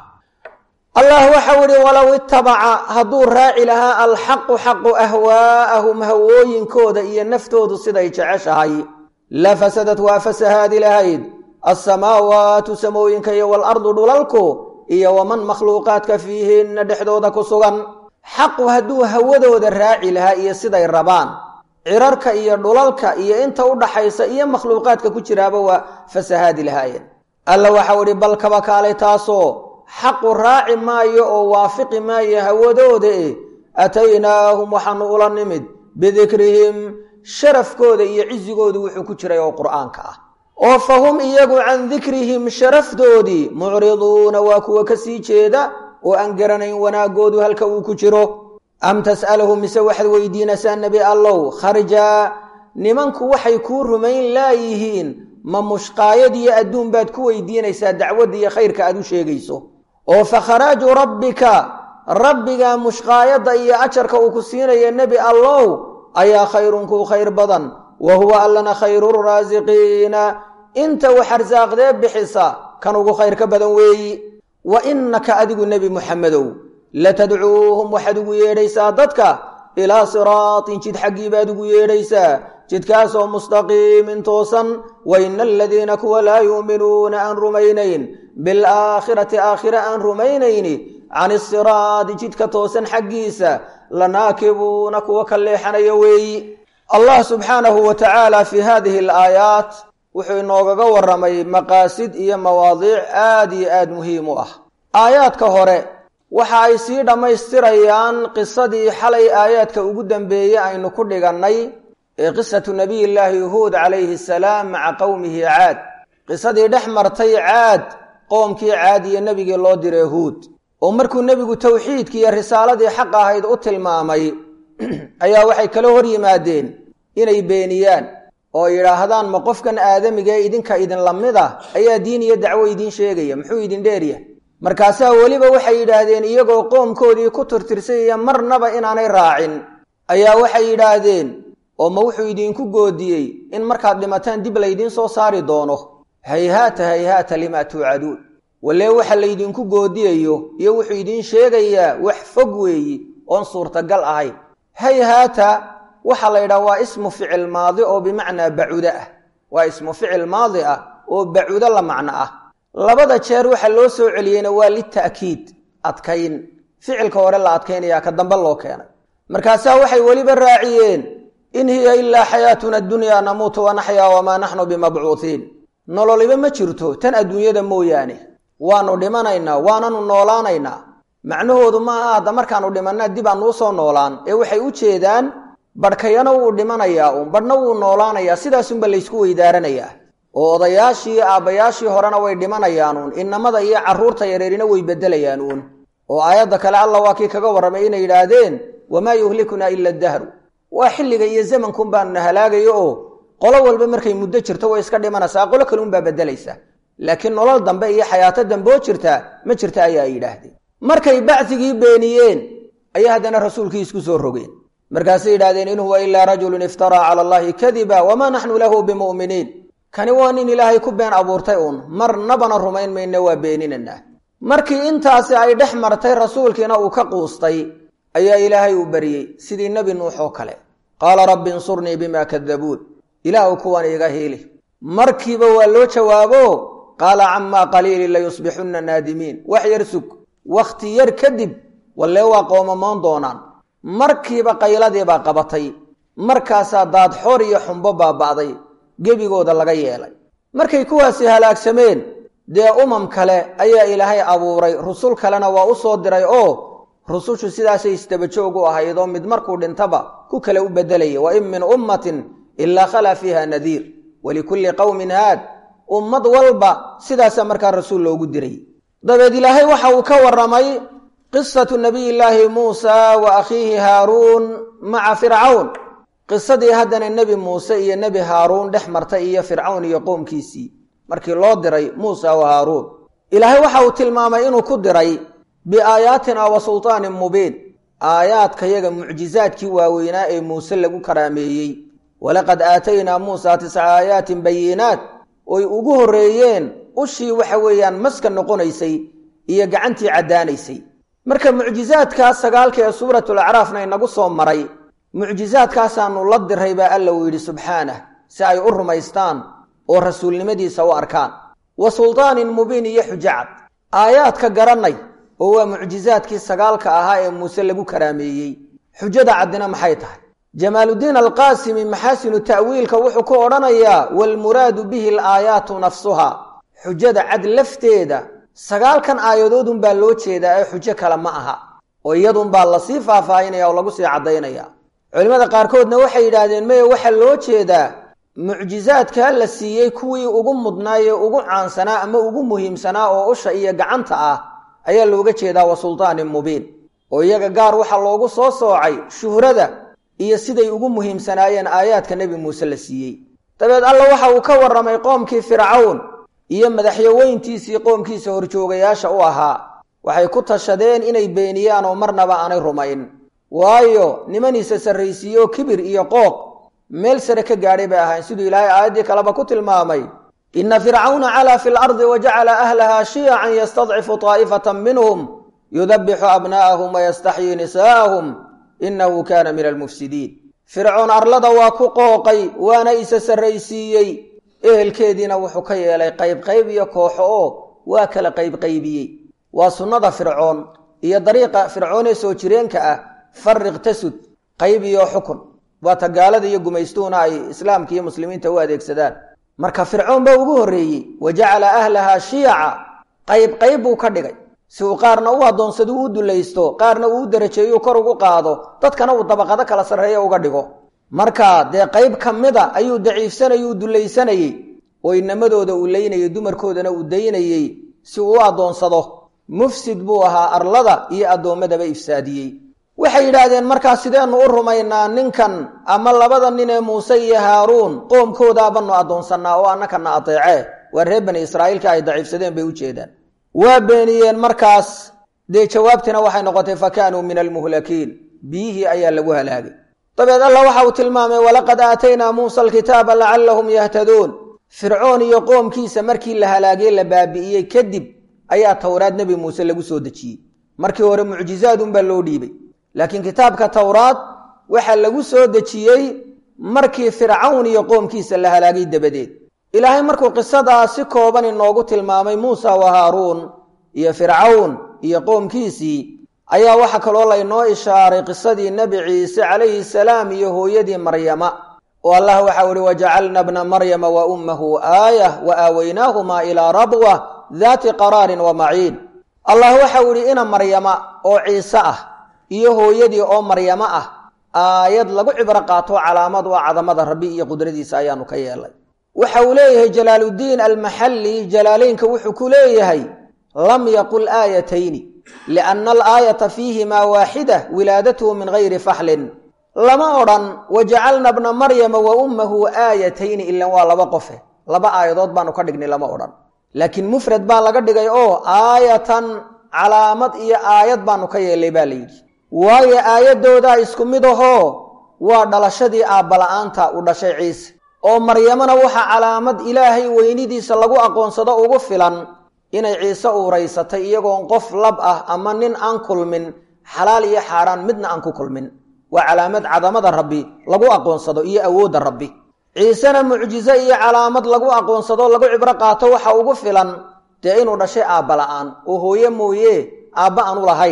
allah waxau idhi walow itabaca hadduu raaci lahaa alxaqu xaqu ahwaa'ahum hawooyinkooda iyo naftoodu siday jeceshahay la fasadad waa fasahaadi lahayd alsamaawaatu samooyinka iyo waalardu dhulalku iyo waman makhluuqaadka fiihinna dhexdooda ku sugan xaqu hadduu hawadooda raaci lahaa iyo siday rabaan cirarka iyo dhulalka iyo inta u dhaxaysa iyo makhluuqaadka ku jiraaba waa fasahaadi lahaayeen alla waxau idhi bal kaba kaalay taasoo xaqu raaci maayo oo waafiqi maayo hawadooda e ataynaahum waxaanu ula nimid bidikrihim sharafkooda iyo cisigoodu wuxuu ku jiray oo qur'aanka ah oo fa hum iyagu can dikrihim sharafdoodii mucriduuna waa kuwa ka sii jeeda oo aan garanayn wanaagoodu halka uu ku jiro am tas'aluhum mise waxaad weydiinaysaa nebi allow kharjaa nimanku waxay kuu rumayn laayihiin ma mushqaayad iyo adduun baad ku weydiinaysaa dacwadda iyo khayrka aad u sheegayso oo fa kharaaju rabbika rabbiga mushqaayadda iyo ajarka uu ku siinaya nebi allow ayaa khayrun kuu khayr badan wa huwa allana khayruuraasiqiina inta wax arsaaqdee bixisa kan ugu khayr ka badan weeyi wa innaka adigu nebi muxamedow latadcuuhum waxaad ugu yeedhaysaa dadka ilaa siraatin jid xaggii baad ugu yeedhaysaa jidkaasoo mustaqiimin toosan wa ina aladiina kuwa laa yuuminuuna aan rumaynayn bilaakhirati aakhire aan rumaynayni can isiraadi jidka toosan xaggiisa lanaakibuuna kuwa ka leexanaya weeyi allah subxaanahu wa tacaala fii hadihi alaayaat wuxuu inoogaga warramay maqaasid iyo mawaadiic aad iyo aad muhiim u ah aayaadka hore waxa ay sii dhammaystirayaan qisadii xalay aayaadka ugu dambeeyey aynu ku dhigannay ee qisatu nabiyillaahi huud calayhi asalaam maca qowmihi caad qisadii dhex martay caad qoomkii caad iyo nebigii loo diray huud oo markuu nebigu towxiidkii iyo risaaladii xaq ahayd u tilmaamay ayaa waxay kala hor yimaadeen inay beeniyaan oo yidhaahdaan ma qofkan aadamiga ee idinka idinla mid ah ayaa diin iyo dacwo idiin sheegaya muxuu idin dheerya markaasaa weliba waxay yidhaahdeen iyagoo qoomkoodii ku tirtirsayaya marnaba inaanay raacin ayaa waxay yidhaahdeen oo ma wuxuu idinku goodiyey in markaad dhimataan dib laydiin soo saari doono hayhaata hayhaata limaa tuucaduun walee waxa laydinku goodiyayo iyo wuxuu idiin sheegayaa wax fog weeyi oon suurtagal ahayn hayhaata waxaa la yidhaha waa ismu ficil maadi oo bimacnaa bacudo ah waa ismu ficil maadi ah oo bacudo la macno ah labada jeer waxa loo soo celiyeyna waa lita'kiid adkayn ficilka hore la adkaynayaa ka dambe loo keenay markaasaa waxay weliba raaciyeen in hiya ilaa xayaatuna addunyaa namuutu wa naxyaa wamaa naxnu bimabcuuhiin nololiba ma jirto tan adduunyada mooyaane waanu dhimanaynaa waananu noolaanaynaa macnahoodu ma aha hadda markaanu dhimannaa dib aan nuu soo noolaan ee waxay u jeedaan badhkayana wuu dhimanayaa uun badhna wuu noolaanayaa sidaasunba laysku weydaaranayaa oo odayaashii aabbayaashii horena way dhimanayaan uun innamada iyo carruurta yareerina way beddelayaan uun oo aayadda kale alla waa kii kaga warramay inay yidhaahdeen wamaa yuhlikunaa ila dahru waa xilliga iyo zamankuun baanuna halaagayo oo qolo walba markay muddo jirto way iska dhimanaysaa qolo kaleunbaa beddelaysa laakiin nolol dambe iyo xayaato dambe oo jirtaa ma jirta ayaa ay yidhaahdeen markay bacdigii beeniyeen ayaa haddana rasuulkii isku soo rogeen markaasay yidhahdeen in huwa ilaa rajulun iftaraa cala allahi kadiba wamaa naxnu lahu bimu'miniin kani waa nin ilaahay ku been abuurtay uun marnabana rumayn mayne waa beeninanaa markii intaasi ay dhex martay rasuulkiina uu ka quustay ayaa ilaahay uu baryey sidii nebi nuux oo kale qaala rabbi insurnii bima kadabuun ilaahu kuwan iga hiili markiiba waa loo jawaabo qaala camaa qaliilin layusbixunna naadimiin wax yar sug wakhti yar kadib wallee waa qoomamoon doonaan markiiba qayladiibaa qabatay markaasaa daadxoor iyo xumbo baaba'day gebigooda laga yeelay markay kuwaasi halaagsameen dee umam kale ayaa ilaahay abuuray rusul kalena waa u soo diray oo rusushu sidaasay isdabajoog u ahayd oo mid markuu dhintaba ku kale u beddelaya wa in min ummatin ilaa khalaa fiiha nadiir walikulli qowmin haad ummad walba sidaasaa markaa rasuul loogu diray dabeed ilaahay waxa uu ka warramay qisatu nabiyillaahi muusa wa akhiihi haaruun maca fircawn qisadii haddana nebi muuse iyo nebi haaruun dhex martay iyo fircawn iyo qoomkiisii markii loo diray muusa wa haaruun ilaahay waxa uu tilmaamay inuu ku diray biaayaatina wa sultaanin mubiin aayaadkayaga mucjizaadkii waaweynaa ee muuse lagu karaameeyey walaqad aataynaa muusa tisca aayaatin bayinaat oy ugu horreeyeen ushii waxa weeyaan maska noqonaysay iyo gacantii caddaanaysay marka mucjizaadkaas sagaalka ee suuratul acraafna inagu soo maray mucjizaadkaasaanu la diray baa alla uu yidhi subxaanah si ay u rumaystaan oo rasuulnimadiisa u arkaan wa sultaanin mubiin iyo xujacad aayaadka garannay oo waa mucjizaadkii sagaalka ahaa ee muuse lagu karaameeyey xujada caddina maxay tahay jamaaluddiin alqaasimi maxaasinu ta'wiilka wuxuu ku odhanayaa waalmuraadu bihi alaayaatu nafsuhaa xujada cad lafteeda sagaalkan aayadoodunbaa loo jeedaa ee xujo kale ma aha oo iyadunbaa lasii faahfaahinaya oo lagu sii caddaynaya culimmada qaarkoodna waxay yidhaahdeen meye waxaa loo jeedaa mucjizaadkaa la siiyey kuwii ugu mudnaayee ugu caansanaa ama ugu muhiimsanaa oo usha iyo gacanta ah ayaa looga jeedaa wa sultaanin mubiin oo iyaga gaar waxaa loogu soo soocay shuhrada iyo siday ugu muhiimsanaayeen aayaadka nebi muuse la siiyey dabeed alla waxa uu ka warramay qoomkii fircawn iyo madaxyaweyntiisii qoomkiisa horjoogayaasha u ahaa waxay ku tashadeen inay beeniyaan oo marnaba aanay rumayn waayo nimaniisa sarraysiiyeoo kibir iyo qooq meel sare ka gaadhay bay ahayn siduu ilaahay aayaddii kaleba ku tilmaamay ina fircawna calaa fi lardi wa jacala ahlahaa shiyacan yastadcifu taa'ifatan minhum yudabixu abnaa'ahum wayastaxyii nisaa'ahum innahu kaana min almufsidiin fircoon arlada waa ku qooqay waana isa sarraysiiyey ehelkeediina wuxuu ka yeelay qaybqayb iyo kooxo oo waa kala qaybqaybiyey waa sunnada fircoon iyo dariiqa fircoon ee soo jireenka ah farriq tasud qayb iyo xukun waata gaalada iyo gumaystuhuna ay islaamka iyo muslimiinta u adeegsadaan marka fircoon baa ugu horreeyey wa jacala ahlahaa shiyaca qayb qayb buu ka dhigay si uu qaarna u addoonsado u dulaysto qaarna uu u darajeeyo kor ugu qaado dadkana uu dabaqado kala sarreeyo uga dhigo marka dee qayb ka mida ayuu daciifsanayay uu dulaysanayey oo inamadooda uu leynayay dumarkoodana uu daynayey si uu u addoonsado mufsid buu ahaa arlada iyo addoommadaba ifsaadiyey waxay yidhaahdeen markaa sideennu u rumaynaa ninkan ama labada nin ee muuse iyo haaruun qoomkoodaabanu addoonsannaa oo annakana adeecee waa reer bani israa'iilka ay daciifsadeen bay u jeedaan waa beeniyeen markaas dee jawaabtina waxay noqotay fa kaanuu min almuhlakiin biyihii ayaa lagu halaagay dabeed alla waxa uu tilmaamay walaqad aataynaa muusa alkitaaba lacallahum yahtaduun fircoon iyo qoomkiisa markii la halaagay la baabi'iyey kadib ayaa towraad nebi muuse lagu soo dejiyey markii hore mucjizaadunbaa loo dhiibay laakiin kitaabka towraad waxaa lagu soo dejiyey markii fircawn iyo qoomkiisa la halaagay dabadeed ilaahay markuu qisadaa si kooban inoogu tilmaamay muusa wa haaruun iyo fircawn iyo qoomkiisii ayaa waxaa kaloo laynoo ishaaray qisadii nebi ciise calayhi salaam iyo hooyadii maryama oo allah waxau ihi wajacalna bna maryama wa ummahu aayah wa aawaynaahumaa ilaa rabwa daati qaraarin wa maciin allah waxau idhi ina maryama oo ciise ah iyo hooyadii oo maryamo ah aayad lagu cibro qaato calaamad waa cadamada rabbi iyo qudradiisa ayaanu ka yeelay waxa uu leeyahay jalaaluddiin almaxalli jalaaleynka wuxuu ku leeyahay lam yaqul aayatayni lianna alaayata fiihimaa waaxida wilaadatuhu min gayri faxlin lama odhan wajacalna bna maryama wa ummahu aayatayni ilan waa laba qofe laba aayadood baanu ka dhignay lama odhan laakiin mufrad baa laga dhigay oo aayatan calaamad iyo aayad baanu ka yeelay baa la yidhi waayo aayaddoodaa isku mid ahoo waa dhalashadii aabbala'aanta u dhashay ciise oo maryamona waxaa calaamad ilaahay weynidiisa lagu aqoonsado ugu filan inay ciise uuraysatay iyagoon qof lab ah ama nin aan kulmin xalaal iyo xaaraan midna aan ku kulmin waa calaamad cadamada rabbi lagu aqoonsado iyo awoodda rabbi ciisena mucjize iyo calaamad lagu aqoonsado lagu cibro qaato waxa ugu filan dee inuu dhashay aabba la'aan oo hooye mooye aabba aanu lahayn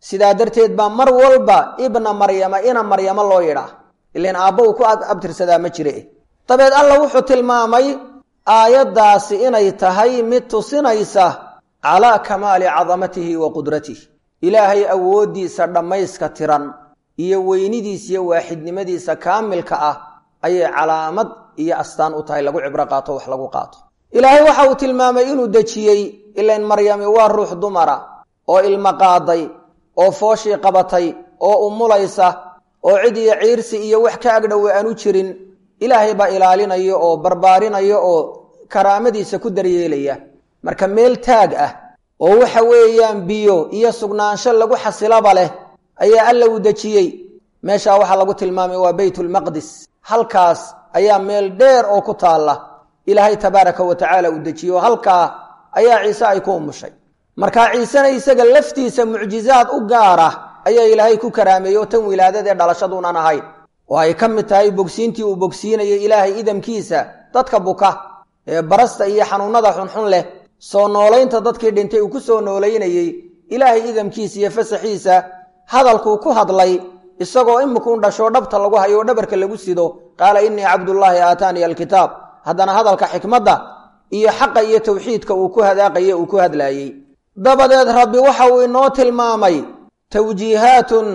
sidaa darteed baa mar walba ibna maryama ina maryamo loo yidhaa ilan aabba uu ku abtirsadaa ma jire dabeed alla wuxuu tilmaamay aayaddaasi inay tahay mid tusinaysa calaa kamaali cadamatihi wa qudratihi ilaahay awooddiisa dhammayska tiran iyo weynidiisa iyo waaxidnimadiisa kaamilka ah ayay calaamad iyo astaan u tahay lagu cibro qaato wax lagu qaato ilaahay waxa uu tilmaamay inuu dejiyey ilain maryami waa ruux dumara oo ilmo qaaday oo fooshii qabatay oo umulaysa oo cid iyo ciirsi iyo wax ka agdhowe aan u jirin ilaahay baa ilaalinayo oo barbaarinaya oo karaamadiisa ku daryeelaya marka meel taag ah oo waxa weeyaan biyo iyo sugnaansho lagu xasilaba leh ayaa alla uu dejiyey meeshaa waxaa lagu tilmaamay waa beytulmaqdis halkaas ayaa meel dheer oo ku taalla ilaahay tabaaraka wa tacaala uu dejiyo halkaa ayaa ciise ay ku umushay markaa ciisena isaga laftiisa mucjizaad u gaara ayaa ilaahay ku karaameeyey oo tan wilaadadee dhalashaduunan ahayn oo ay ka mid tahay bogsiintii uu bogsiinayay ilaahay idamkiisa dadka buka ee barasta iyo xanuunada xunxun leh soo noolaynta dadkii dhintay uu ku soo noolaynayey ilaahay idamkiisa iyo fasaxiisa hadalkuu ku hadlay isagoo imikuun dhashoo dhabta lagu hayo oo dhabarka lagu sido qaala innii cabdullaahi aataaniya alkitaab haddana hadalka xikmadda iyo xaqa iyo tawxiidka uu ku hadaaqaye uu ku hadlaayey dabadeed rabbi waxa uu inoo tilmaamay tawjiihaatun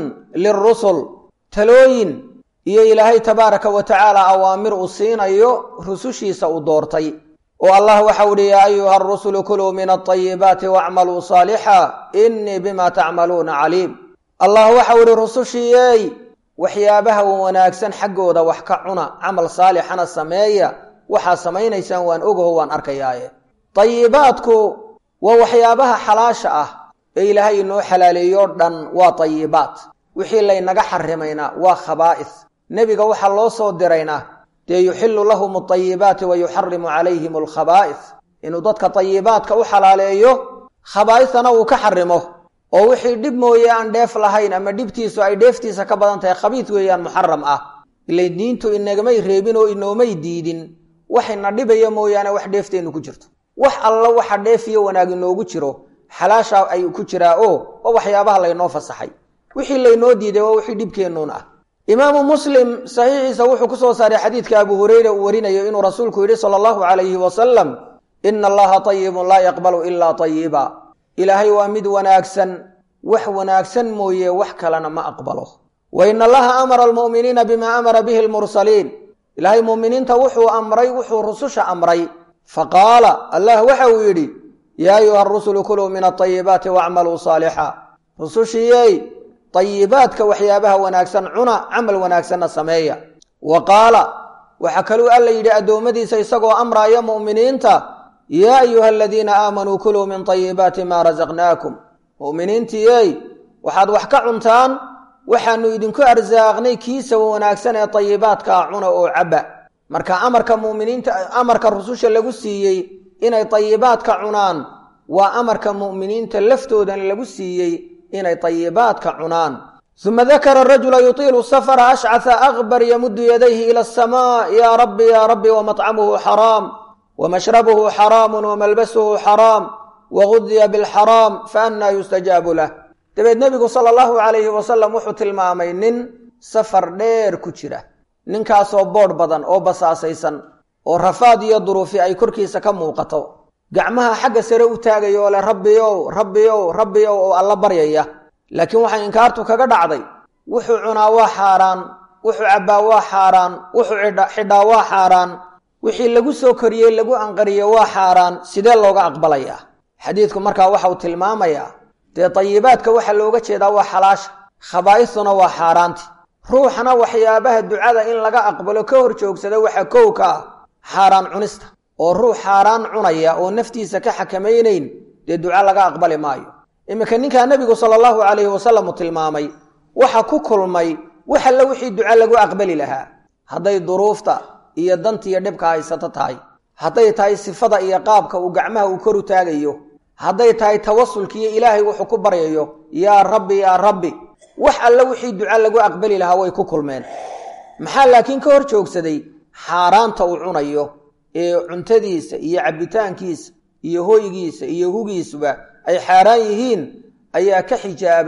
lirusul talooyin iyo ilaahay tabaaraka wa tacaala awaamir uu siinayo rusushiisa uu doortay oo allah waxau uhi yaa ayuha arusulu kuluu min alطayibaati wacmaluu saalixa innii bima tacmaluuna caliim allah waxau ihi rusushiiyey waxyaabaha wanaagsan xaggooda wax ka cuna camal saalixana sameeya waxaa samaynaysaan waan ogaho waan arkayaaye tayibaadku waa waxyaabaha xalaasha ah ee ilaahay inoo xalaaleeyo dhan waa tayibaat wixii laynaga xarimayna waa khabaa'is nebiga waxaa loo soo dirayna dee yuxillu lahum altayibaati wa yuxarimu calayhim alkhabaa'is inuu dadka tayibaadka u xalaaleeyo khabaa'isana uu ka xarimo oo wixii dhib mooye aan dheef lahayn ama dhibtiisu ay dheeftiisa ka badan tahay khabiid weeyaan muxaram ah ilay diintu inagamay reebin oo inoomay diidin waxayna dhibaya mooyaane wax dheefteennu ku jirto wax alla waxa dheefiyo wanaag inoogu jiro xalaasha ay ku jiraa oo waa waxyaabaha laynoo fasaxay wixii laynoo diiday waa wixii dhibkeennuun ah imaamu muslim saxiixiisa wuxuu ku soo saaray xadiidka abu hureyre uu warinayo inuu rasuulku yidhi sala allahu calayhi wasalam ina allaha tayibun laa yaqbalu ilaa tayiba ilaahay waa mid wanaagsan wax wanaagsan mooye wax kalena ma aqbalo wa ina allaha amara almu'miniina bima amara bihi almursaliin ilaahay mu'miniinta wuxuu amray wuxuu rususha amray faqaala allah waxa uu yidhi yaa ayuha arusulu kuluu min alطayibaati wacmaluu saalixa rusushiiyey tayibaadka waxyaabaha wanaagsan cuna camal wanaagsanna sameeya wa qaala waxaa kaluu alla yidhi addoommadiisa isagoo amraaya mu'miniinta yaa ayuha aladiina aamanuu kuluu min tayibaati maa rasaqnaakum mu'miniintiiyey waxaad wax ka cuntaan waxaanu idinku arsaaqnay kiisa wanaagsan ee tayibaadkaa cuna oo cabba marka amarka muminiinta amarka rususha lagu siiyey inay tayibaadka cunaan waa amarka mu'miniinta laftoodan lagu siiyey inay tayibaadka cunaan uma dakara rajula yutiilu safara ashcasa akbar yamudu yadayhi ila asamaa yaa rabbi yaa rabbi wamطcamuhu xaraam wmashrabuhu xaraamu wamalbasuhu xaraam wagudiya bilxaraam faannaa yustajaabu lah dabeed nebigu sala allahu calayhi wasalam wuxuu tilmaamay nin safar dheer ku jira ninkaasoo boodh badan oo basaasaysan oo rafaad iyo duruufi ay korkiisa ka muuqato gacmaha xagga sare u taagaya oo leh rabbiyow rabbiyow rabbiyow oo alla baryaya laakiin waxay inkaartu kaga dhacday wuxuu cunaa waa xaaraan wuxuu cabbaa waa xaaraan wuxuu xidhaa waa xaaraan wixii lagu soo koriyey lagu anqariye waa xaaraan sidee looga aqbalayaa xadiidku markaa waxa uu tilmaamayaa dee tayibaadka waxaa looga jeedaa waa xalaasha khabaa'istuna waa xaaraanti ruuxna waxyaabaha ducada in laga aqbalo ka hor joogsada waxa kow ka ah xaaraan cunista oo ruux xaaraan cunaya oo naftiisa ka xakamaynayn dee duca laga aqbali maayo iminka ninkaa nebigu sala allahu calayhi wasalam uu tilmaamay waxa ku kulmay wax alle wixii duca lagu aqbali lahaa hadday duruufta iyo dantiiyo dhibka haysato tahay hadday tahay sifada iyo qaabka uu gacmaha uu kor u taagayo hadday tahay tawasulkiiyo ilaahay wuxuu ku baryayo yaa rabbi yaa rabbi wax alle wixii duca lagu aqbali lahaa way ku kulmeen maxaa laakiin ka hor joogsaday xaaraanta uu cunayo ee cuntadiisa iyo cabbitaankiisa iyo hoygiisa iyo hugiisuba ay xaaraan yihiin ayaa ka xijaabay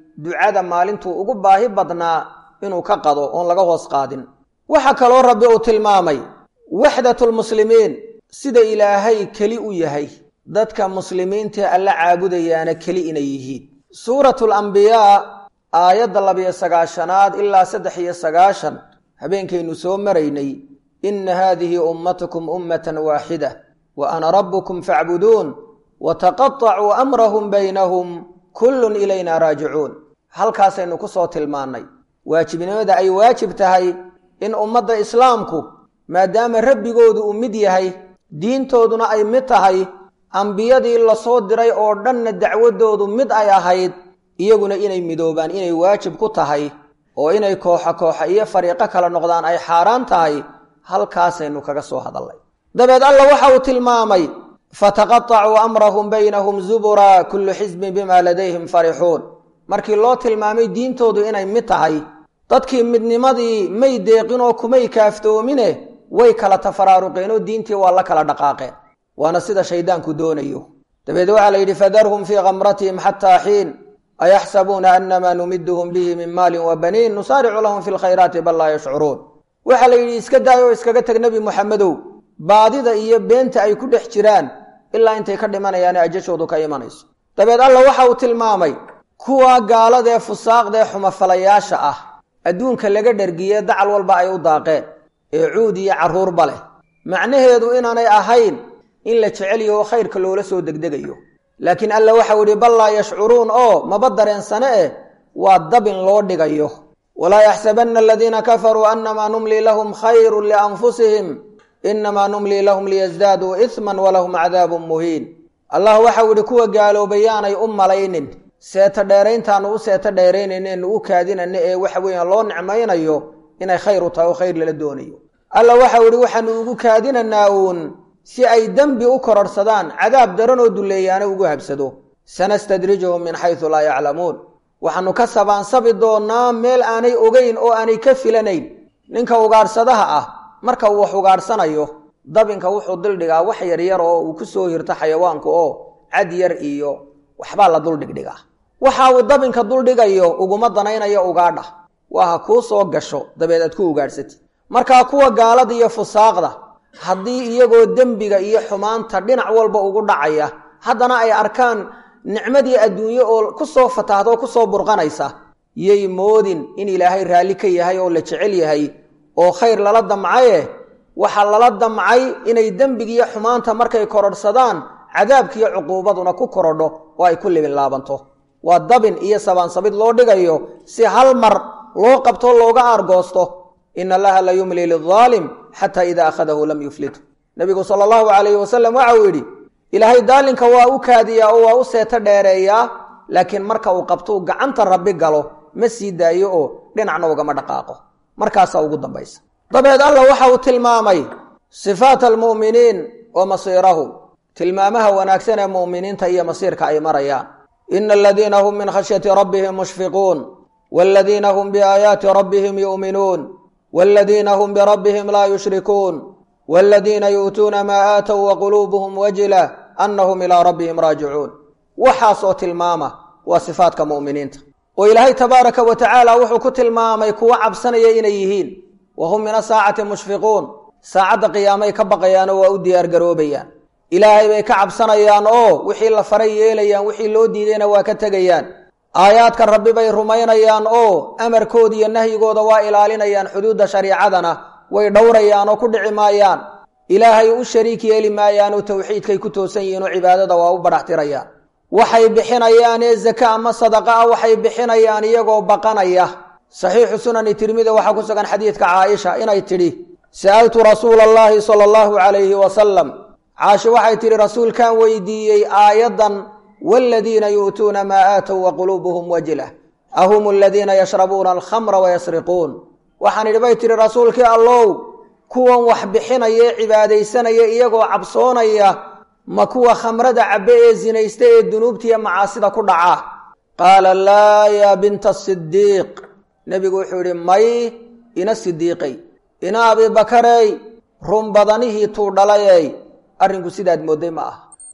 ducada maalintuu ugu baahi badnaa inuu ka qado oon laga hoos qaadin waxaa kaloo rabbi uu tilmaamay waxdatulmuslimiin sida ilaahay keli u yahay dadka muslimiintae alla caabudayaana keli inay yihiin suuratul ambiyaa aayadda labiyo sagaashanaad ilaa saddex iyo sagaashan habeenkaynu soo maraynay inna haadihi ummatukum ummatan waaxida wa ana rabbukum facbuduun wa taqatacuu amrahum baynahum kullun ilayna raajicuun halkaasaynu ku soo tilmaannay waajibnimada ay waajib tahay in ummadda islaamku maadaama rabbigoodu uu mid yahay diintooduna ay mid tahay ambiyadii lasoo diray oo dhanna dacwadoodu mid ay ahayd iyaguna inay midoobaan inay waajib ku tahay oo inay kooxa kooxa iyo fariiqo kala noqdaan ay xaaraan tahay halkaasaynu kaga soo hadallay dabeed alla waxa uu tilmaamay fataqatacuu amrahum baynahum zubura kullu xisbin bima ladayhim farixuun markii loo tilmaamay diintoodu inay mid tahay dadkii midnimadii may deeqin oo kumay kaaftoomine way kala tafaraaruqeen oo diintii waa la kala dhaqaaqeen waana sida shayddaanku doonayo dabeed waxaa la yidhi fadarhum fii kamratihim xataa xiin ayaxsabuuna anamaa numiduhum bihi min maalin wa baniin nusaaricu lahum fi lkhayraati bal laa yashcuruun waxaa la yidhi iska daay oo iskaga teg nebi moxamedow baadida iyo beenta ay ku dhex jiraan ilaa intay ka dhimanayaane ajashoodu ka imanayso dabeed alla waxa uu tilmaamay kuwa gaaladee fusaaqdaee xumafalayaasha ah adduunka laga dhergiye dacal walba ay u daaqeen ee cuud iyo carruurba leh macnaheedu inaanay ahayn in la jecel yaho khayrka loola soo degdegayo laakiin alla waxau idhi bal laa yashcuruun oo maba dareensane eh waa dabin loo dhigayo walaa yaxsabanna aladiina kafaruu annamaa numlii lahum khayrun lianfusihim innamaa numlii lahum liyasdaaduu isman walahum cadaabun muhiin allah waxau idhi kuwa gaaloobayaanay u malaynin seeto dheerayntaanu u seeto dheeraynayneenu u kaadinana ee waxa weeyaan loo nicmaynayo inay khayr u tahay oo khayr lala doonayo alla waxau idhi waxaanu ugu kaadinanaa uun si ay dembi u kororhsadaan cadaab daran oo dulleeyaana ugu habsado sanastadrijuhum min xaysu laa yaclamuun waxaanu ka sabaansabi doonnaa meel aanay ogeyn oo aanay ka filanayn ninka ugaadhsadaha ah marka uu wax ugaadhsanayo dabinka wuxuu dildhigaa wax yaryar oo uu ku soo hirto xayawaanku oo cad yar iyo waxbaa la duldhigdhigaa waxa uu dabinka duldhigayo uguma danaynayo ugaadha waa ha kuu soo gasho dabeed aad ku ugaadhsatid markaa kuwa gaalada iyo fusaaqda haddii iyagoo dembiga iyo xumaanta dhinac walba ugu dhacaya haddana ay arkaan nicmadii adduunye oo ku soo fatahda oo ku soo burqanaysa yay moodin in ilaahay raalli ka yahay oo la jecel yahay oo khayr lala damcaye waxaa lala damcay inay dembigiiyo xumaanta markay kororhsadaan cadaabkiiyo cuquubaduna ku korodho oo ay ku libin laabanto waa dabin iyo sabaansabid loo dhigayo si hal mar loo qabto looga aargoosto in allaha la yumli lidaalim xataa idaa akhadahu lam yuflitu nebigu sala allahu calayhi wasalam waxa uu yidhi ilaahay daalinka waa u kaadiyaa oo waa u seeto dheereeyaa laakiin marka uu qabtuu gacanta rabbi galo ma sii daayo oo dhinacna ugama dhaqaaqo markaasaa ugu dambaysa dabeed alla waxa uu tilmaamay sifaat almu'miniin wa masiirahum tilmaamaha wanaagsan ee mu'miniinta iyo masiirka ay marayaan ina aladiina hum min khashyati rabbihim mushfiquun waladiina hum biaayaati rabbihim yu'minuun waladiina hum birabbihim laa yushrikuun waladiina yu'tuuna maa aatow waquluubuhum wajila annahum ilaa rabbihim raajicuun waxaas oo tilmaama waa sifaadka mu'miniinta oo ilaahay tabaaraka wa tacaala wuxuu ku tilmaamay kuwa cabsanaya inay yihiin wa hum min asaacati mushfiquun saacadda qiyaamay ka baqayaanoo waa u diyaargaroobayaan ilaahay bay ka cabsanayaan oo wixii la faray yeelayaan wixii loo diidayna waa ka tegayaan aayaadka rabbi bay rumaynayaan oo amarkooda iyo nahyigooda waa ilaalinayaan xuduudda shariicadana way dhowrayaan oo ku dhici maayaan ilaahay u shariik yeeli maayaan oo towxiidkay ku toosan yihiin oo cibaadada waa u badhaxtirayaan waxay bixinayaan ee zaka ama sadaqa ah waxay bixinayaan iyagoo baqanaya saxiixu sunani tirmida waxaa ku sugan xadiidka caaisha inay tidhi sa'altu rasuula allaahi sala allahu calayhi wasalam caashi waxay tidhi rasuulkaan weydiiyey aayaddan waaladiina yu'tuuna maa aatow wa quluubuhum wajila ahum aladiina yashrabuuna alkhamra wayasriquun waxaan idhi bay tidhi rasuulkii allow kuwan wax bixinaya ee cibaadaysanaya iyagoo cabsoonaya ma kuwa khamrada cabbe ee sinaysta ee dunuubtiiyo macaasida ku dhaca qaala laa yaa binta sidiiq nebigu wuxuu yidhi may ina sidiiqay ina abiibakarey run badanihii tuu dhalayey arrinku sidaad moodday ma ah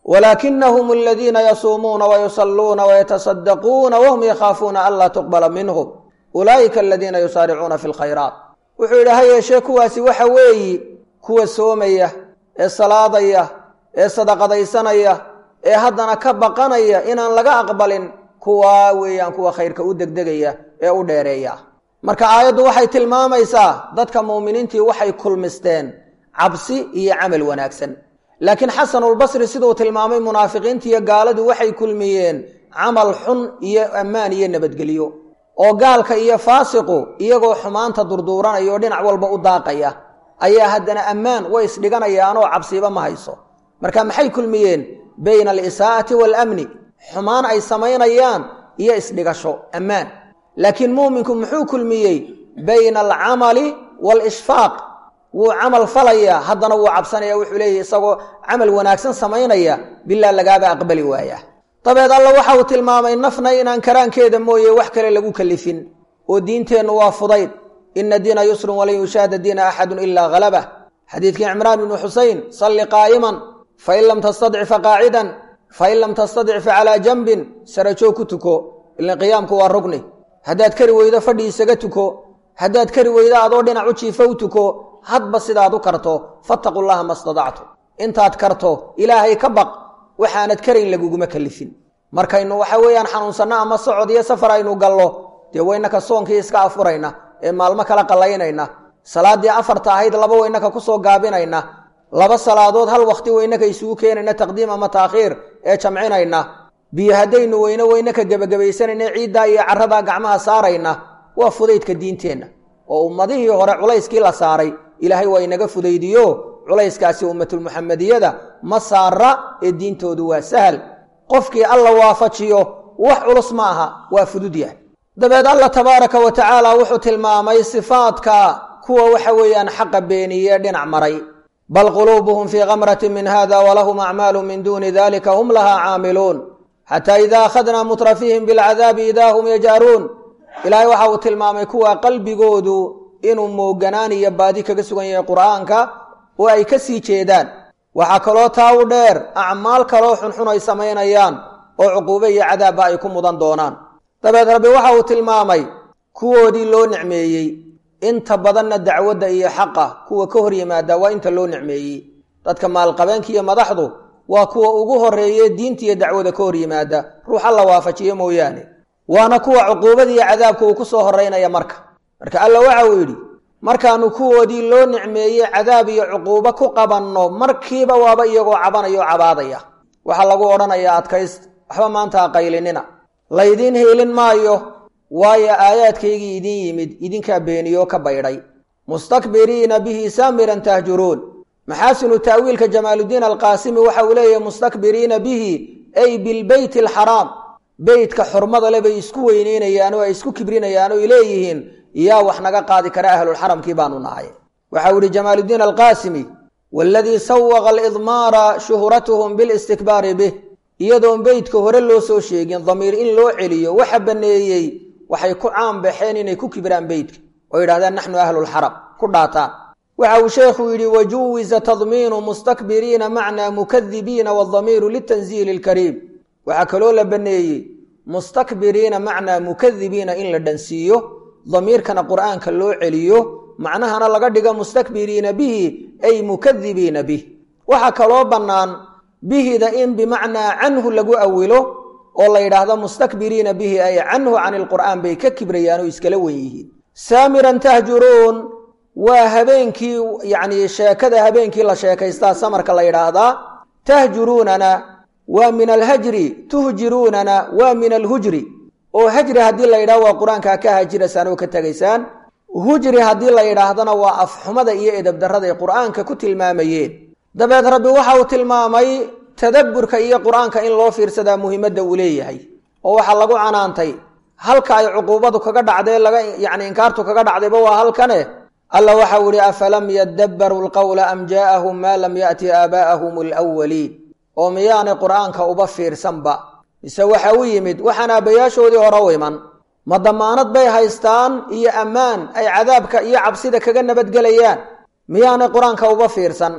walaakinahum aladiina yasuumuuna wayusalluuna wayatasaddaquuna wahum yakhaafuuna an laa tuqbala minhum ulaa'ika aladiina yusaaricuuna fi lkhayraat wuxuu yidhi ha yeeshee kuwaasi waxa weeyi kuwa soomaya ee salaadaya ee sadaqadaysanaya ee haddana ka baqanaya inaan laga aqbalin kuwaa weeyaan kuwa khayrka u degdegaya ee u dheereeya marka aayaddu waxay tilmaamaysaa dadka muuminiintii waxay kulmisteen cabsi iyo camal wanaagsan laakiin xasanulbasri siduu tilmaamay munaafiqiinta iyo gaaladu waxay kulmiyeen camal xun iyo ammaan iyo nabadgelyo oo gaalka iyo faasiqu iyagoo xumaanta durduuranaya oo dhinac walba u daaqaya ayaa haddana ammaan way isdhiganayaanoo cabsiba ma hayso marka maxay kulmiyeen bayna alisaa'ati waalamni xumaan ay samaynayaan iyo isdhigasho ammaan laakiin muuminku muxuu kulmiyey bayna alcamali waalishfaaq wuu camal falayaa haddana wuu cabsanaya wuxuu leeyahy isagoo camal wanaagsan samaynaya bilaa lagaaba aqbali waaya dabeed alla waxa uu tilmaamay nafna inaan karaankeeda mooye wax kale lagu kalifin oo diinteennu waa fudayd ina diina yusrun walan yushaahada diina axadun ilaa halabah xadiidkii cimraan ibnu xusein salli qaa'iman fain lam tastadci faqaacidan fain lam tastadci facalaa janbin sarajoog ku tuko ilan qiyaamku waa rugni haddaad kari weydo fadhi isaga tuko haddaad kari weydo adoo dhinac u jiifo u tuko hadba sidaad u karto fattaqu llaha ma stadactu intaad karto ilaahay ka baq waxaanad karayn laguguma kalifin markaynu waxa weeyaan xanuunsanno ama socod iyo safar aynu gallo dee waynaka soonkii iska afurayna ee maalmo kala qallaynayna salaaddii afarta ahayd laba waynaka kusoo gaabinayna laba salaadood hal wakhti waynaka isugu keenayna taqdiim ama taakhiir ee jamcinayna biyo haddaynu weyno waynaka gebagabaysanayna ciiddaa iyo carradaa gacmaha saarayna waa fudaydka diinteenna oo ummadihii hore culayskii la saaray ilaahay waa inaga fudaydiyo culayskaasi ummatulmuxamediyada ma saara ee diintoodu waa sahal qofkii alla waafajiyo wax culus ma aha waa fudud yahay dabeed alla tabaaraka wa tacaala wuxuu tilmaamay sifaadka kuwa waxa weeyaan xaqa beeniye dhinac maray bal quluubuhum fii kamratin min hada walahum acmaalu min duuni dalika hum lahaa caamiluun xataa ida akhadnaa mutrafihim bilcadaabi idaa hum yaj'aruun ilaahay waxa uu tilmaamay kuwa qalbigoodu inuu mooganaan iyo baadi kaga sugan yahay qur'aanka oo ay ka sii jeedaan waxaa kaloo taa u dheer acmaal kaloo xunxun ay samaynayaan oo cuquube iyo cadaabba ay ku mudan doonaan dabeed rabbi waxa uu tilmaamay kuwoodii loo nicmeeyey inta badanna dacwadda iyo xaqa kuwa ka hor yimaada waa inta loo nicmeeyey dadka maalqabeenka iyo madaxdu waa kuwa ugu horreeye diinta iyo dacwada ka hor yimaada ruux alla waafajiyo mooyaane waana kuwa cuquubada iyo cadaabka uu ku soo horraynaya marka marka alla waxa uu yidhi markaannu kuwoodii loo nicmeeyey cadaab iyo cuquubo ku qabanno markiiba waaba iyagoo cabanaya oo cabaadaya waxaa lagu odhanayaa adkayst waxba maanta ha qaylinina laydiin hiilin maayo waayo aayaadkaygii idin yimid idinkaa beeniyoo ka baydhay mustakbiriina bihi saamiran tahjuruun maxaasinu ta'wiilka jamaaluddiin alqaasimi waxa uu leeyahay mustakbiriina bihi ay bilbeyti alxaraam beytka xurmada le bay isku weyneynayaan oo ay isku kibrinayaan oo ay leeyihiin yaa wax naga qaadi kara ahlulxaramkii baanu nahay waxa uu yihi jamaaluddiin alqaasimi waaladii sawaqa alidmaara shuhratuhum bilistikbaari bih iyadoon beytka hore loo soo sheegin damiir in loo celiyo waxa banneeyey waxay ku caan baxeen inay ku kibiraan beytka oo yidhahdaan naxnu ahlulxaram ku dhaataan waxa uu sheekhu yidhi wajuwiza tadmiinu mustakbiriina macnaa mukadibiina waadamiiru litanziili ilkariim waxaa kaloo la banneeyey mustakbiriina macnaa mukadibiina in la dhansiiyo damiirkana qur'aanka loo celiyo macnahana laga dhigo mustakbiriina bihi ay mukadibiina bih waxaa kaloo bannaan bihida in bimacnaa canhu lagu awilo oo la yidhaahdo mustakbiriina bihi ay canhu cani lqur'aan bay ka kibrayaan oo iskala wen yihiin saamiran tahjuruun waa habeenkii yacnii sheekada habeenkii la sheekaystaa samarka la yidhaahdaa tahjuruunana waa min alhajri tuhjiruunana waa min alhujri oo hajri haddii la yidhahdo waa qur-aankaa ka hajiraysaan oo ka tegaysaan hujri haddii la yidhaahdana waa afxumada iyo edabdarraday qur'aanka ku tilmaamayeen dabeed rabbi waxa uu tilmaamay tadabburka iyo qur-aanka in loo fiirsadaa muhiimadda uu leeyahay oo waxaa lagu canaantay halka ay cuquubadu kaga dhacdee laga yacni inkaartu kaga dhacdayba waa halkane alla waxau ihi afalam yadabbaruu lqowla am jaa'ahum maa lam ya'ti aabaa'ahum alwaliin oo miyaanay qur'aanka uba fiirsanba mise waxa u yimid waxaan aabbayaashoodii hore u iman ma damaanad bay haystaan iyo ammaan ay cadaabka iyo cabsida kaga nabadgelayaan miyaanay qur-aanka uba fiirsan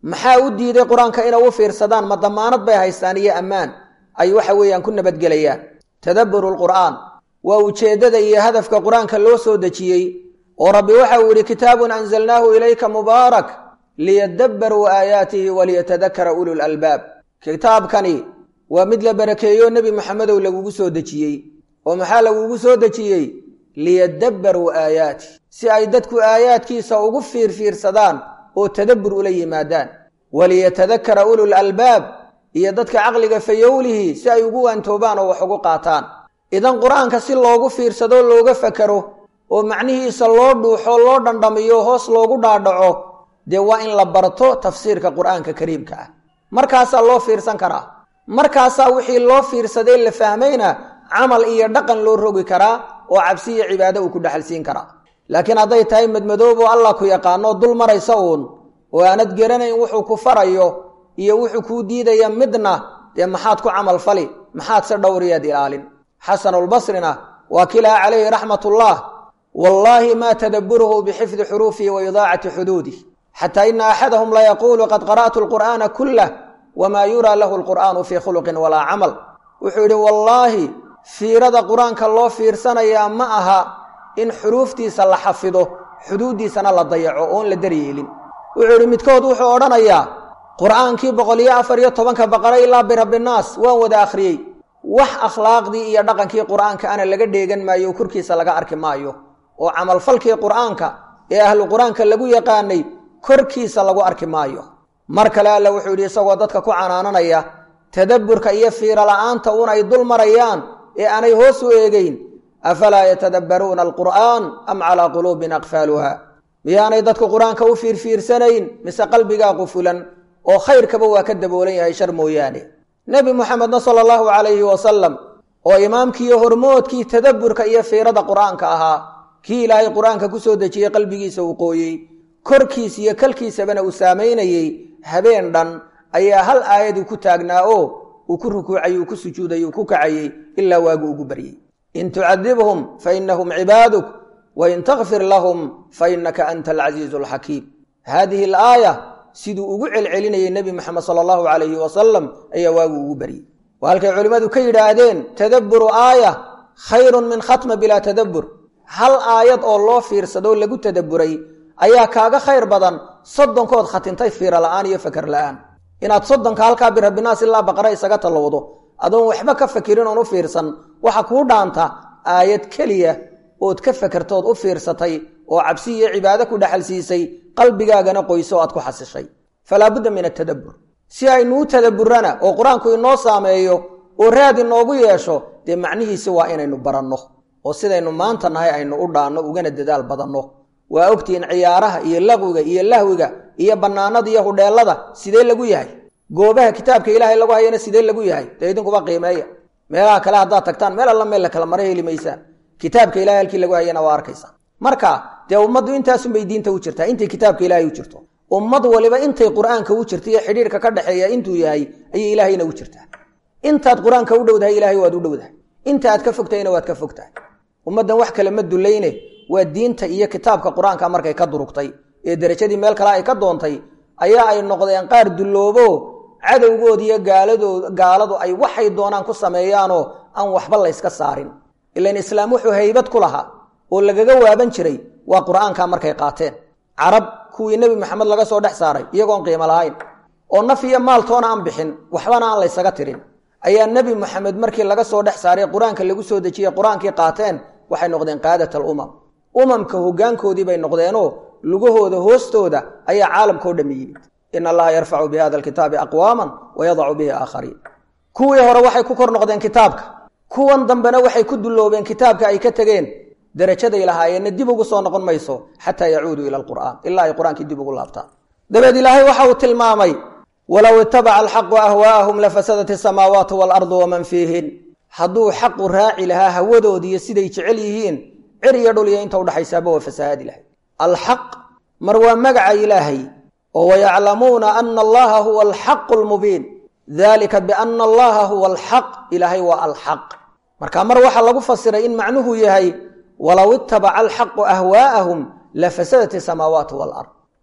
maxaa u diiday qur-aanka inay u fiirsadaan ma damaanad bay haystaan iyo ammaan ay waxa weeyaan ku nabadgelayaan tadabburu lqur'aan waa ujeeddada iyo hadafka qur-aanka loo soo dejiyey oo rabbi waxa uu yidhi kitaabun anzalnaahu ilayka mubaarak liyadabbaruu aayaatihi waliyatadakara ulul albaab kitaabkani waa mid la barakeeyo nebi moxamedow lagugu soo dejiyey oo maxaa lagugu soo dejiyey liyadabbaruu aayaatih si ay dadku aayaadkiisa ugu fiirfiirsadaan oo tadabbur ula yimaadaan waliyatadakara ulul albaab iyo dadka caqliga fayowlihi si ay ugu waantoobaan oo wax ugu qaataan idan qur-aanka si loogu fiirsado looga fakero oo macnihiisa loo dhuuxo loo dhandhamiyo hoos loogu dhaadhaco dee waa in la barto tafsiirka qur-aanka kariimka ah markaasaa loo fiirsan karaa markaasaa wixii loo fiirsaday la fahmayna camal iyo dhaqan loo rogi karaa oo cabsi iyo cibaado uu ku dhexalsiin karaa laakiin hadday tahay madmadoobo allah ku yaqaano dul maraysa uun oo aanad garanayn wuxuu ku farayo iyo wuxuu kuu diidaya midna dee maxaad ku camal fali maxaad se dhowriyaad ilaalin xasanulbasrina waa kilaha calayhi raxmatullah wallaahi ma tadabburuhu bixifdi xuruufihi wa idaacati xuduudih xataa ina axadahum layaquulu qad qara'tu lqur'aana kullah wamaa yuraa lahu lqur'aanu fii khuluqin walaa camal wuxuu yidhi wallaahi fiirada qur-aanka loo fiirsanayaa ma aha in xuruuftiisa la xafido xuduuddiisana la dayaco oon la daryeelin wuxuu yidhi midkood wuxuu odhanayaa qur'aankii boqol iyo afar iyo tobanka baqara ilaa birabbinaas waan wada akhriyey wax akhlaaqdii iyo dhaqankii qur'aanka ana laga dheegan maayo o korkiisa laga arki maayo oo camalfalkii qur'aanka ee ahlu qur-aanka lagu yaqaanay korkiisa lagu arki maayo mar kale alla wuxuu yidhi isagoo dadka ku canaananaya tadabburka iyo fiiro la'aanta un ay dul marayaan ee aanay hoos u eegeyn afalaa yatadabbaruuna alqur'aan am calaa quluubin aqfaaluha miyaanay dadku qur-aanka u fiirfiirsanayn mise qalbigaa qufulan oo khayrkaba waa ka daboolan yahay shar mooyaane nebi muxamedna sala allahu calayhi wasalam oo imaamkiiyo hormoodkii tadabburka iyo fiirada qur-aanka ahaa kii ilaahay qur-aanka ku soo dejiyey qalbigiisa uu qooyey korkiis iyo kalkiisabana uu saamaynayey habeen dhan ayaa hal aayadii ku taagnaa oo uu ku rukuucay uu ku sujuuday uu ku kacayey ilaa waagu ugu baryey in tucadibhum fa inahum cibaaduk wain takfir lahum fa inaka anta alcasiizu alxakiim haadihi alaaya siduu ugu celcelinayay nebi moxamed sala allahu calayhi wasalam ayaa waagu ugu baryey waa halkay culimmadu ka yidhaahdeen tadabburu aaya khayrun min khatma bilaa tadabbur hal aayad oo loo fiirsadoo lagu tadabburay ayaa kaaga khayr badan soddonkood khatintay fiira la'aan iyo fakar la'aan inaad soddonka halkaa birabbinaas ilaa baqara isaga tallowdo adoon waxba ka fakirin oon u fiirsan waxa kuu dhaanta aayad keliya ood ka fakertood u fiirsatay oo cabsi iyo cibaado ku dhexalsiisay qalbigaagana qoyso o aad ku xasishay falaa budda min atadabbur si aynu u tadabburana oo qur-aanku inoo saameeyo oo raad inoogu yeesho dee macnihiisi waa inaynu baranno oo sidaynu maanta nahay aynu u dhaanno ugana dadaal badanno waa ogtihiin ciyaaraha iyo laqwiga iyo lahwiga iyo bannaanada iyo hudheellada sidee lagu yahay goobaha kitaabka ilaahay lagu hayana sidee lagu yahay dee idinkuba qiimeeya meelaha kale haddaad tagtaan meel alla meel la kala mara heli maysaan kitaabka ilahay halkii lagu hayana waa arkaysa marka dee ummaddu intaasunbay diinta u jirtaa intay kitaabka ilaahay u jirto ummad waliba intay qur-aanka u jirta iyo xidhiirka ka dhexeeya intuu yahay ayay ilaahayna u jirtaa intaad qur-aanka u dhowdahay ilaahay waad u dhowdahay inta aad ka fogtahayna waad ka fogtahay ummaddan wax kale ma dulayne waa diinta iyo kitaabka qur-aanka markay ka durugtay ee derajadii meel kale ay ka doontay ayaa ay noqdeen qaar dulloobo cadowgood iyo gaaladood gaaladu ay waxay doonaan ku sameeyaanoo aan waxba layska saarin ilan islaam wuxuu haybad ku lahaa oo lagaga waaban jiray waa qur-aanka markay qaateen carab kuwii nebi maxamed laga soo dhex saaray iyagoon qiimo lahayn oo naf iyo maaltoona aan bixin waxbana aan laysaga tirin ayaa nebi moxamed markii laga soo dhex saaray qur-aanka lagu soo dejiyey qur-aankii qaateen waxay noqdeen qaadat alumam umamka hoggaankoodii bay noqdeenoo lugahooda hoostooda ayaa caalamkao dhammi yimid in allaha yarfacu bi hada alkitaabi aqwaaman wa yadacu bihi aakhariin kuwii hore waxay ku kor noqdeen kitaabka kuwan dambena waxay ku dulloobeen kitaabka ay ka tegeen derajaday lahaayeenna dib ugu soo noqon mayso xataa yacuuduu ila alqur'aan ilaa ay qur-aankii dib ugu laabtaan dabeed ilaahay waxa uu tilmaamay walow itabaca alxaqu ahwaa'ahum lafasadat isamaawaatu waalardu waman fiihin hadduu xaqu raaci lahaa hawadoodiiyo siday jecel yihiin cir iyo dhul iyo inta udhaxaysaaba waa fasahaadi lahay alxaq mar waa magaca ilaahay oo wayaclamuuna ana allaha huwa alxaqu lmubiin dalika biana allaha huwa alxaq ilaahay waa alxaq marka mar waxaa lagu fasiray in macnuhu yahay walow itabaca alxaqu ahwaa'ahum lafasadat isamaawaatu walard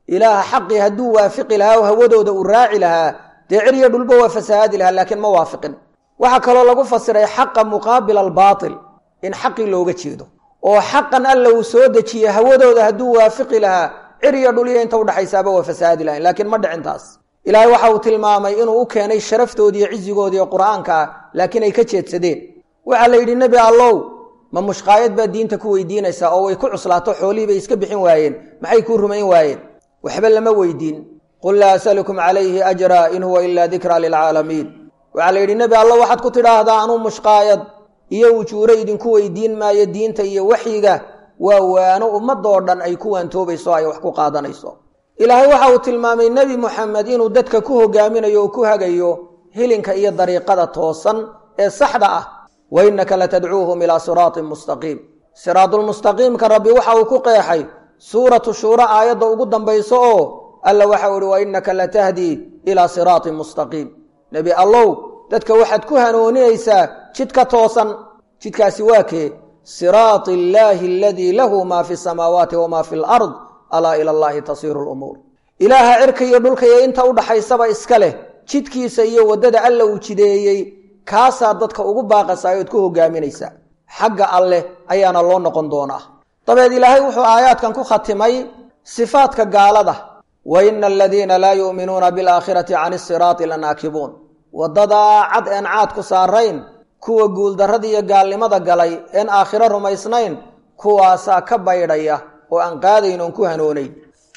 ilaaha xaqii hadduu waafiqi lahaa oo hawadooda uu raaci lahaa dee cirya dhulba waa fasahaadi lahaa laakiin ma waafiqin waxaa kaloo lagu fasiray xaqa muqaabila albaatil in xaqii looga jeedo oo xaqan alla uu soo dejiye hawadooda hadduu waafiqi lahaa cirya dhulya inta udhaxaysaaba waa fasahaadi lahayn laakiin ma dhicin taas ilaahay waxa uu tilmaamay inuu u keenay sharaftoodiiyo cizigoodiiyo qur'aanka ah laakiin ay ka jeedsadeen waxaa la yidhi nebi allow ma mushqaayad baad diinta ku weydiinaysaa oo way ku cuslaato xoolihii bay iska bixin waayeen maxay kuu rumayn waayeen waxba lama weydiin qul laa asalukum calayhi ajra in huwa ilaa dikraa lilcaalamiin waxaa la yidhi nebi allow waxaad ku tidhaahdaa anuu mushqaayad iyo ujuuro idinku weydiin maayo diinta iyo waxyiga waa waano ummadoo dhan ay ku waantoobayso ay wax ku qaadanayso ilaahay waxa uu tilmaamay nebi moxamed inuu dadka ku hogaaminayo oo ku hagayo hilinka iyo dariiqada toosan ee saxda ah wa innaka latadcuuhum ilaa siraatin mustaqiim siraadulmustaqiimka rabbi waxa uu ku qeexay suuratu shuura aayadda ugu dambayso oo alla waxau ihi wa innaka latahdii ilaa siraatin mustaqiim nebi allow dadka waxaad ku hanooninaysaa jidka toosan jidkaasi waa kee siraati illaahi aladii lahu maa fi samaawaati wamaa fi lard alaa ila allahi tasiiru lumuur ilaaha cirka iyo dhulka iyo inta udhaxaysaba iska leh jidkiisa iyo waddada alla uu jideeyey kaasaa dadka ugu baaqasaa ood ku hogaaminaysaa xagga alleh ayaana loo noqon doonaa dabeed ilaahay wuxuu aayaadkan ku khatimay sifaadka gaalada wa ina aladiina laa yu'minuuna bilaakhirati can isiraati lanaakibuun waddadaa cad een caad ku saarayn kuwa guuldarrada iyo gaalnimada galay een aakhiro rumaysnayn kuwaasaa ka baydhaya oo aan qaadayn oon ku hanoonayn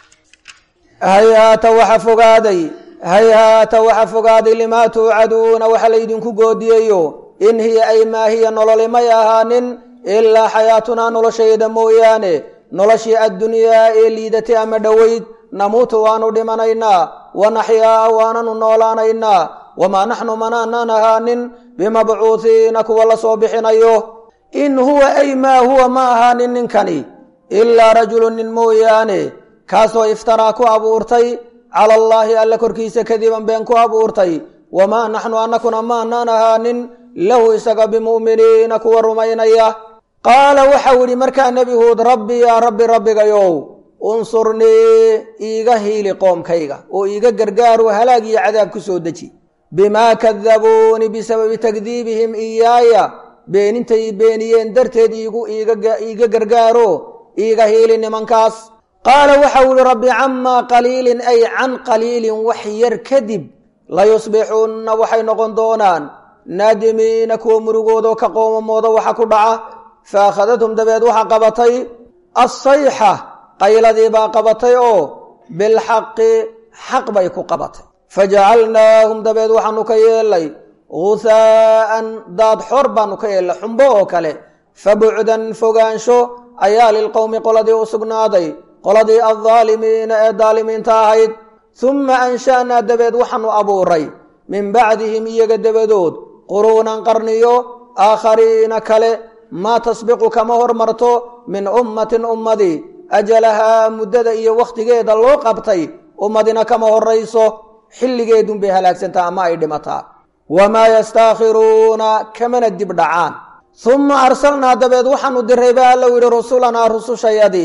hayhaata waxa fogaaday hayhaata waxa fogaaday limaa tuucaduuna waxa laydinku goodiyayo in hiya ay maa hiya nololi may ahaanin ilaa xayaatunaa noloshayda mooyaane noloshii addunyaa ee liidatay ama dhoweyd namuutu waanu dhimanaynaa wa naxyaa waananu noolaanaynaa wamaa naxnu manaanaan ahaanin bimabcuuhiina kuwa la soo bixinayo in huwa ay maa huwa ma ahaanin ninkani ilaa rajulun nin mooyaane kaasoo iftaraa ku abuurtay cala allaahi alla korkiisa kadiban been ku abuurtay wamaa naxnu annakuna maanaan ahaanin lahu isaga bimu'miniina kuwa rumaynaya qaala waxau idhi markaa nebi huud rabbi yaa rabbi rabbigayow unsurnii iiga hiili qoomkayga oo iiga gargaaru halaag iyo cadaab ku soo deji bimaa kadabuuni bisababi takdiibihim iyaaya beenintay beeniyeen darteed iiga gargaaro iiga hiili nimankaas qaala waxau ihi rabbi camaa qaliilin ay can qaliilin wax yar kadib layusbixunna waxay noqon doonaan naadimiina kuwa murugoodoo ka qoomamooda waxa ku dhaca fa akhadathum dabeed waxa qabatay assayxa qayladii baa qabatay oo bilxaqi xaq bay ku qabatay fajacalnaahum dabeed waxaanu ka yeelay guhaa'an daad xor baanu ka yeelnay xumbo oo kale fabucdan fogaansho ayaa lilqowmi qoladii u sugnaaday qoladii aldaalimiina ee daalimiinta ahayd humma ansha'naa dabeed waxaanu abuuray min bacdihim iyaga dabadood quruunan qarniyo aakhariina kale maa tasbiqu kama hormarto min ummatin ummadii ajalahaa muddada iyo wakhtigeeda loo qabtay ummadina kama horayso xilligeedunbay halaagsantaa ama ay dhimataa wamaa yastaakhiruuna kamana dib dhacaan humma arsalnaa dabeed waxaanu diray ba allow yidhi rusulanaa rusushayadii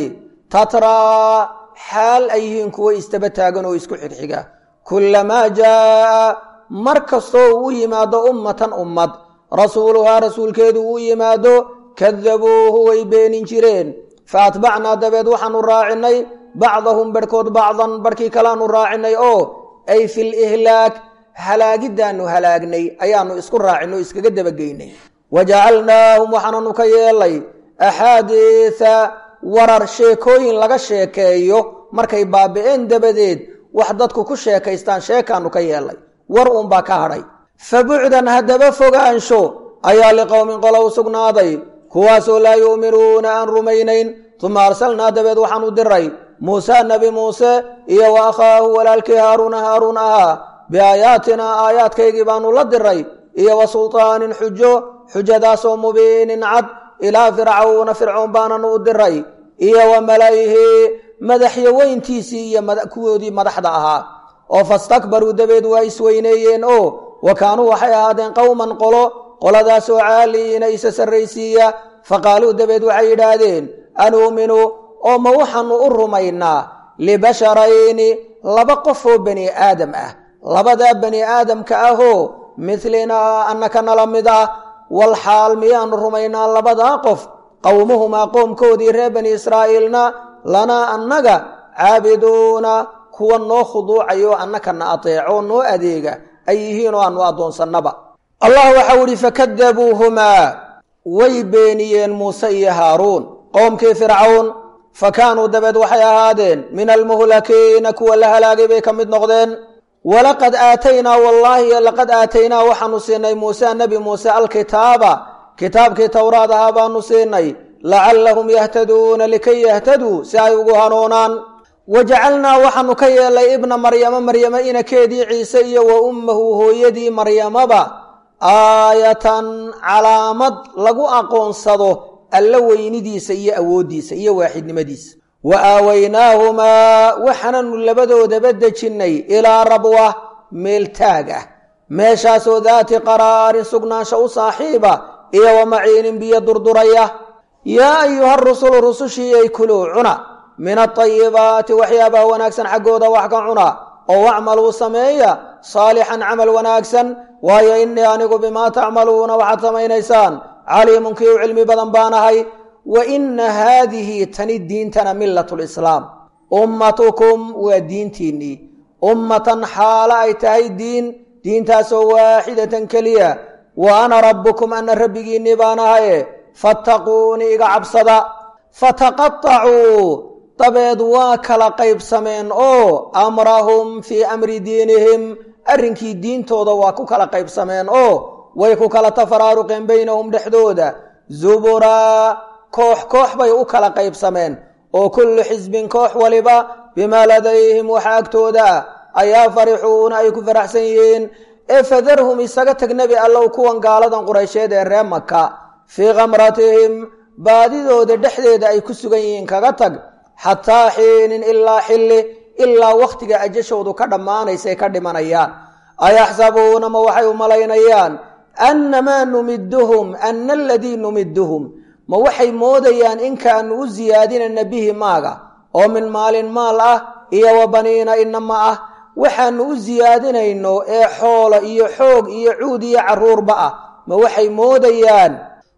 tatraa xaal ay yihiin kuwo istaba taagan oo isku xigxiga kullamaa jaa'a mar kastoo uu u yimaado ummatan ummad rasuuluhaa rasuulkeedu uu yimaado kadabuuhu way beenin jireen fa atbacnaa dabeed waxaanu raacinay bacdahum barhkood bacdan barhkii kalaanu raacinay oo ay fi lihlaak halaagiddaanu halaagnay ayaanu isku raacinay oo iskaga dabageynay wajacalnaahum waxaananu ka yeelay axaadiisa warar sheekooyin laga sheekeeyo markay baabi'een dabadeed wax dadku ku sheekaystaan sheekaanu ka yeelay war uunbaa ka hadhay fa bucdan haddaba fogaansho ayaa liqowmin qola u sugnaaday kuwaasoo laa yu'minuuna aan rumaynayn tuma arsalnaa dabeed waxaanu diray muuse nebi muuse iyo wa akhaahu walaalkii haaruuna haaruun ahaa biaayaatinaa aayaadkaygii baanu la diray iyo wa sultaanin xujo xujadaasoo mubiinin cad ilaa fircawna fircoon baananu u diray iyo wa mala'ihi madaxyo weyntiisii iyo kuwoodii madaxda ahaa oo fastakbaruu dabeed waa isweyneeyeen oo wa kaanuu waxay ahaadeen qowman qolo qoladaasoo caaliina isa sarraysiiya faqaaluu dabeed waxay yidhaahdeen anuuminu oo ma waxaanu u rumaynaa libasharayni laba qof oo bani aadam ah labadaa bani aadamka ahoo midlinaa annaka nala mid ah wal xaal miyaanu rumaynaa labadaa qof qowmuhumaa qoomkoodii reer bani israa'iilna lanaa annaga caabiduuna kuwa noo khuduucayo annaka na ateeco noo adeega ay yihiin oo aanu addoonsannaba allah waxau idhi fakadabuuhumaa way beeniyeen muuse iyo haaruun qowmkii fircawn fa kaanuu dabeed waxay ahaadeen min almuhlakiina kuwa la halaagay bay ka mid noqdeen walaqad aataynaa wallaahi laqad aataynaa waxaanu siinay muuse nebi muuse alkitaaba kitaabkii towraad ahaa baanu siinay lacallahum yahtaduuna likay yahtaduu si ay ugu hanuunaan wajacalnaa waxaanu ka yeelay ibna maryamo maryamo inakeedii ciise iyo wa ummahu hooyadii maryamaba aayatan calaamad lagu aqoonsado alla weynidiisa iyo awooddiisa iyo waaxidnimadiisa wa aawaynaahumaa waxaananu labadoodaba dejinnay ilaa rabwa meel taag ah meeshaasoo daati qaraarin sugnaansha u saaxiiba iyo wa maciinin biyo durduraya yaa ayuha rusulu rusushii ay kuluu cuna min atayibaati waxyaabaha wanaagsan xaggooda wax ka cuna oo wacmaluu sameeya saalixan camal wanaagsan waayo innii anigu bimaa tacmaluuna waxaad samaynaysaan caliimun kii u cilmi badan baanahay wa inna haadihi tani diintana millat lislaam ummatukum waa diintiinnii ummatan xaalo ay tahay diin diintaasoo waaxidatan keliya wa ana rabbukum ana rabbigiinnii baan ahaye fattaquunii iga cabsada fataqaacuu dabeed waa kala qaybsameen oo amrahum fii amri diinihim arrinkii diintooda waa ku kala qaybsameen oo way ku kala tafaraaruqeen baynahum dhexdooda zuburaa koox koox bay u kala qaybsameen oo kullu xisbin koox waliba bimaa ladayhim waxa agtooda ah ayaa farixuuna ay ku faraxsan yihiin ee fadarhum isaga tag nebi allow kuwan gaaladan quraysheed ee ree maka fii khamratihim baadidooda dhexdeeda ay ku sugan yihiin kaga tag xataa xiinin ilaa xilli ilaa wakhtiga ajashoodu ka dhammaanaysay ka dhimanayaan ayaxsabuuna ma waxay u malaynayaan annamaa numiduhum ana aladii numiduhum ma waxay moodayaan inkaanu u siyaadinayna bihi maaga oo min maalin maal ah iyo wa baniina inama ah waxaanu u siyaadinayno ee xoolo iyo xoog iyo cuud iyo carruurba ah ma waxay moodayaan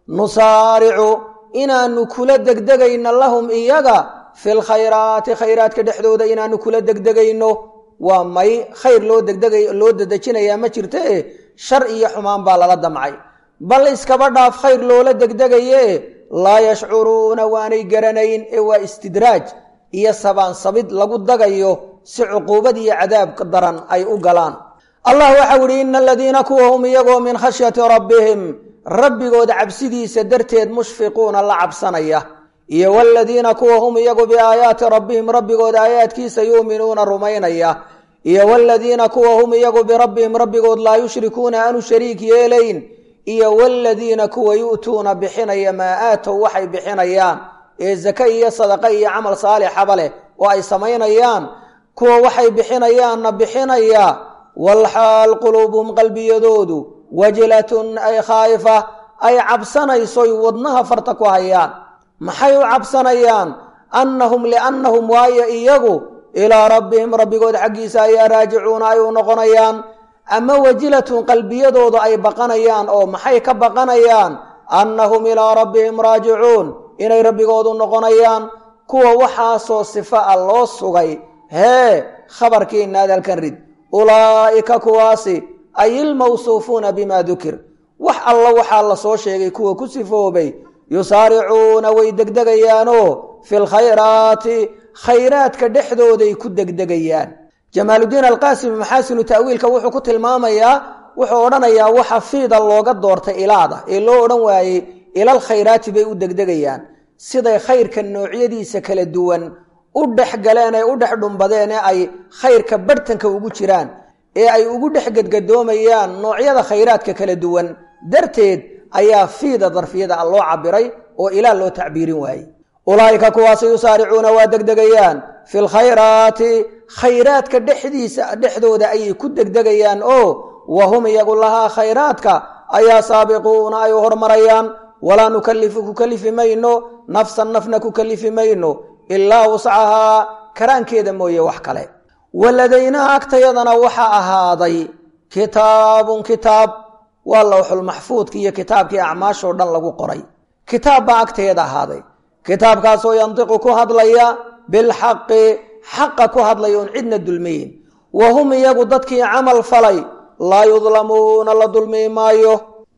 nusaaricu inaanu kula degdegayno lahum iyaga fi lkhayraati khayraadka dhexdooda inaanu kula degdegayno waa may khayr loo degdegay loo dedejinayaa ma jirto e shar iyo xumaan baa lala damcay bal iskaba dhaaf khayr loola degdegaye laa yashcuruuna waanay garanayn ee waa istidraaj iyo sabaansabid lagu dagayo si cuquubad iyo cadaabka daran ay u galaan allah waxau idhi ina aladiina kuwa hum iyagoo min khashyati rabbihim rabbigooda cabsidiisa darteed mushfiquuna la cabsanaya iyo waladiina kuwa hum iyagu biaayaati rabbihim rabbigooda aayaadkiisa yuuminuuna rumaynaya iyo waladiina kuwa hum iyagu birabbihim rabbigood laa yushrikuuna aanu shariik yeelayn iyo waladiina kuwa yu'tuuna bixinaya maa aatow waxay bixinayaan ee zake iyo sadaqa iyo camal saalixaba leh oo ay samaynayaan kuwa waxay bixinayaanna bixinaya walxaal quluubuhum qalbiyadoodu wajilatun ay khaa'ifa ay cabsanaysoy wadnaha farta ku hayaan maxay u cabsanayaan annahum liannahum waayo iyagu ilaa rabbihim rabbigood xaggiisa ayaa raajicuuna ay u noqonayaan ama wajilatun qalbiyadoodu ay baqanayaan oo maxay ka baqanayaan annahum ilaa rabbihim raajicuun inay rabbigoodu noqonayaan kuwa waxaasoo sifa a loo sugay hee khabarkiina hadalkan rid ulaa'ika kuwaasi ay ilmawsuufuuna bimaa dukir wax alla waxaa la soo sheegay kuwa ku sifoobay yusaaricuuna way degdegayaanoo fi lkhayraati khayraadka dhexdooday ku degdegayaan jamaaludiin alqaasimi maxaasinu ta'wiilka wuxuu ku tilmaamayaa wuxuu odhanayaa waxa fiida looga doortay ilaada ee loo odhan waayey ilal khayraati bay u degdegayaan siday khayrka noocyadiisa kala duwan u dhex galeen ee u dhex dhumbadeen ee ay khayrka barhtanka ugu jiraan ee ay ugu dhex gedgadoomayaan noocyada khayraadka kala duwan darteed ayaa fiida darfiyada a loo cabiray oo ilaa loo tacbiirin waayey ulaa'ika kuwaasi yusaaricuuna waa degdegayaan fi lkhayraati khayraadka dhexdiisa dhexdooda ayay ku degdegayaan oo wa hum iyagu lahaa khayraadka ayaa saabiquuna ay u hormarayaan walaa nukalifu ku kalifi mayno nafsan nafna ku kalifi mayno ilaa wuscahaa karaankeeda mooye wax kale waladaynaa agtayadana waxaa ahaaday kitaabun kitaab waa lowxulmaxfuudki iyo kitaabkii acmaashoo dhan lagu qoray kitaab baa agteeda ahaaday kitaabkaasoo yantiqu ku hadlaya bilxaqi xaqa ku hadlaya oon cidna dulmayn wa hum iyagu dadkii camal falay laa yudlamuuna la dulmi maayo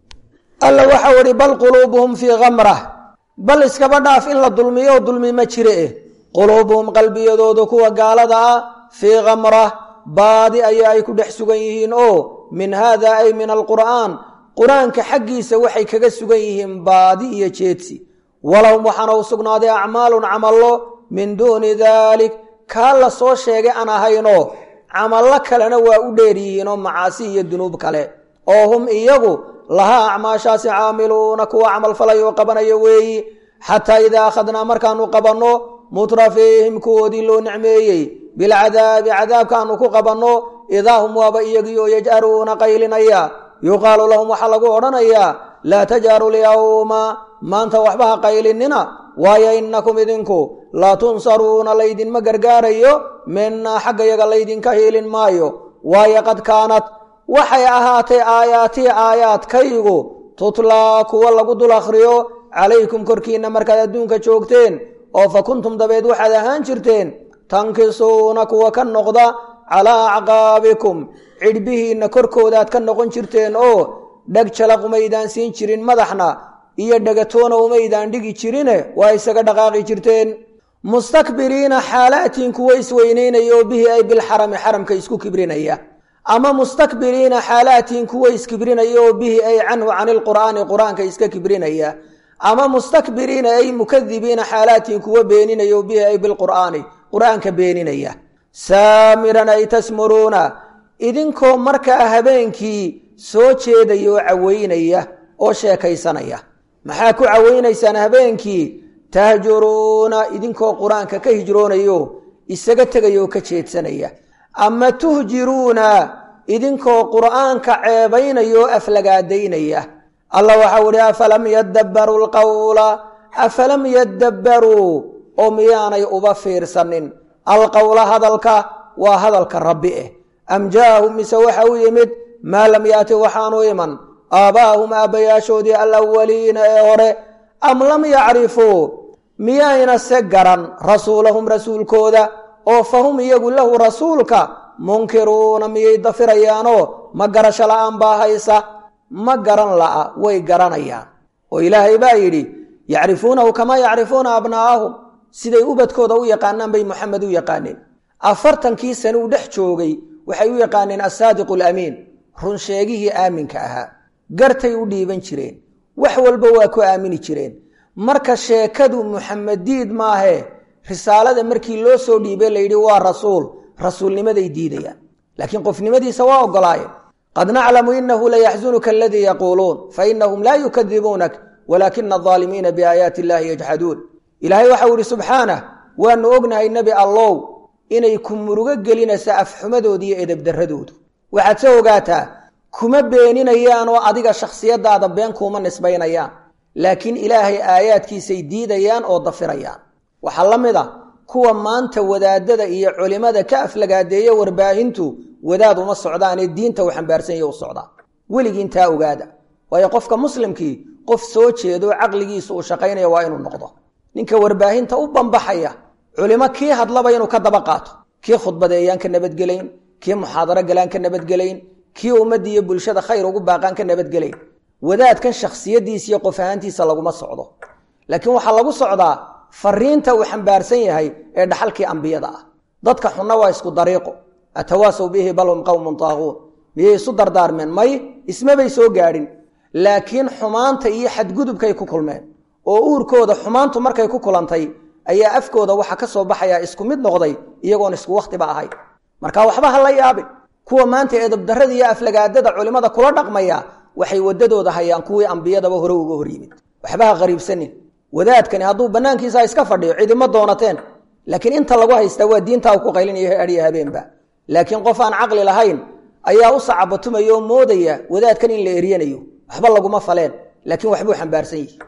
alla waxau ihi bal quluubuhum fii kamrah bal iskaba dhaaf in la dulmiyo dulmi ma jire eh quluubuhum qalbiyadoodu kuwa gaalada ah fii kamrah baadi ayaa ay ku dhex sugan yihiin oo min haada ay min alqur'aan qur-aanka xaggiisa waxay kaga sugan yihiin baadi iyo jeedsi walahum waxaana u sugnaaday acmaalun camallo min duuni daalik kaa la soo sheegay aan ahaynoo camallo kalena waa u dheer yihiinoo macaasi iyo dunuub kale oo hum iyagu lahaa acmaashaasi caamiluuna kuwa camal falay oo qabanaya weeyi xataa idaa akhadnaa markaanu qabanno mutrafiihim kuwoodii loo nicmeeyey bilcadaabi cadaabkaanu ku qabanno idaa hum waaba iyagii oo yaj'aruuna qaylinaya yuqaalu lahum waxaa lagu odhanayaa laa tajaaru lyawma maanta waxba ha qaylinina waayo innakum idinku laa tunsaruuna laydinma gargaarayo minaa xagga yaga laydinka hiilin maayo waayo qad kaanat waxay ahaatay aayaatii aayaadkaygu tutlaa kuwa lagu dul akhriyo calaykum korkiinna markaad adduunka joogteen oo fa kuntum dabeed waxaad ahaan jirteen tankisuuna kuwa ka noqda calaa acqaabikum cidhbihiinna korkoodaad ka noqon jirteen oo dheg jalaq umaydaan siin jirin madaxna iyo dhegatoona umaydaan dhigi jirine waa isaga dhaqaaqi jirteen mustakbiriina xaalaatiin kuwa isweynaynaya oo bihi ay bilxarami xaramka isku kibrinaya ama mustakbiriina xaalaatiin kuwa iskibrinaya oo bihi ay canhu cani lqur'aani qur-aanka iska kibrinaya ama mustakbiriina ay mukadibiina xaalaatiin kuwa beeninaya oo bihi ay bilqur'aani qur-aanka beeninaya saamiran ay tasmuruuna idinkoo markaa habeenkii soo jeedaya oo caweynaya oo sheekaysanaya maxaa ku caweynaysaan habeenkii tahjuruuna idinkoo qur-aanka ka hijroonayo isaga tegaya oo ka jeedsanaya ama tuhjiruuna idinkoo qur'aanka ceebaynaya oo aflagaadaynaya allah waxau ihi afalam yadabbaruu lqawla afalam yadabbaruu oo miyaanay uba fiirsanin alqowla hadalka waa hadalka rabbi eh am jaahum mise waxa u yimid maa lam yaati waxaanu iman aabbaahum aabbayaashoodii alawaliina ee hore am lam yacrifuu miyayna se garan rasuulahum rasuulkooda oo fahum iyagu lahu rasuulka munkiruuna miyay dafirayaanoo ma garasho la'aan baa haysa ma garan la'a way garanayaan oo ilaahay baa yidhi yacrifuunahu kamaa yacrifuuna abnaa'ahum siday ubadkooda u yaqaanaan bay moxamed u yaqaaneen afartankii sane uu dhex joogay waxay u yaqaaneen assaadiqu alamiin runsheegihii aaminka ahaa gartay u dhiiban jireen wax walba waa ku aamini jireen marka sheekadu muxamediid maahee risaalada markii loo soo dhiibay layidhi waa rasuul rasuulnimaday diidayaan laakiin qofnimadiisa waa ogolaayeen qad naclamu inahu layaxzunuka aladii yaquuluun fainahum laa yukadibuunak walaakina alaalimiina biaayaati illahi yajxaduun ilaahay waxau ihi subxaanah waanu ognahay nebi allow inay ku murugo gelinaysa afxumadooda iyo edebdarradoodu waxaad se ogaataa kuma beeninayaan oo adiga shakhsiyadaada been kuuma nisbaynayaan laakiin ilaahay aayaadkiisay diidayaan oo dafirayaan waxaa la mid a kuwa maanta wadaadada iyo culimada ka aflagaadeeya warbaahintu wadaad uma socdaanee diinta uu xambaarsanya u socdaa weligiintaa ogaada waayo qofka muslimkii qof soo jeedo caqligiisu uu shaqaynaya waa inuu noqdo ninka warbaahinta u bambaxaya culimo kii hadlaba inuu ka daba qaato kii khudbadeeyaan ka nabadgelayn kii muxaadaro galaan ka nabadgelayn kii ummadda iyo bulshada khayr ugu baaqaan ka nabadgelayn wadaadkan shakhsiyadiisa iyo qof ahaantiisa laguma socdo laakiin waxaa lagu socdaa fariinta uu xambaarsan yahay ee dhaxalkii ambiyada ah dadka xunna waa isku dariiqo atawaasaw bihi bal hum qowmun taaquun miyay isu dardaarmeen may ismabay soo gaadhin laakiin xumaanta iyo xadgudubkay ku kulmeen oo uurkooda xumaantu markay ku kulantay ayaa afkooda waxa ka soo baxayaa isku mid noqday iyagoon isku wakhtiba ahay marka waxba ha la yaabin kuwa maanta eedabdarrada iyo aflagaadada culimmada kula dhaqmaya waxay waddadooda hayaan kuwii ambiyadaba hore uga hor yimid waxba ha qariibsanin wadaadkani hadduu bannaankiisa iska fadhiyo cidima doonateen laakiin inta lagu haystaa waa diintaa ku qaylinayo adhiya habeenba laakiin qof aan caqli lahayn ayaa u sacabatumaya oo moodaya wadaadkan in la eryanayo waxba laguma faleen laakiin waxbuu xambaarsan yihi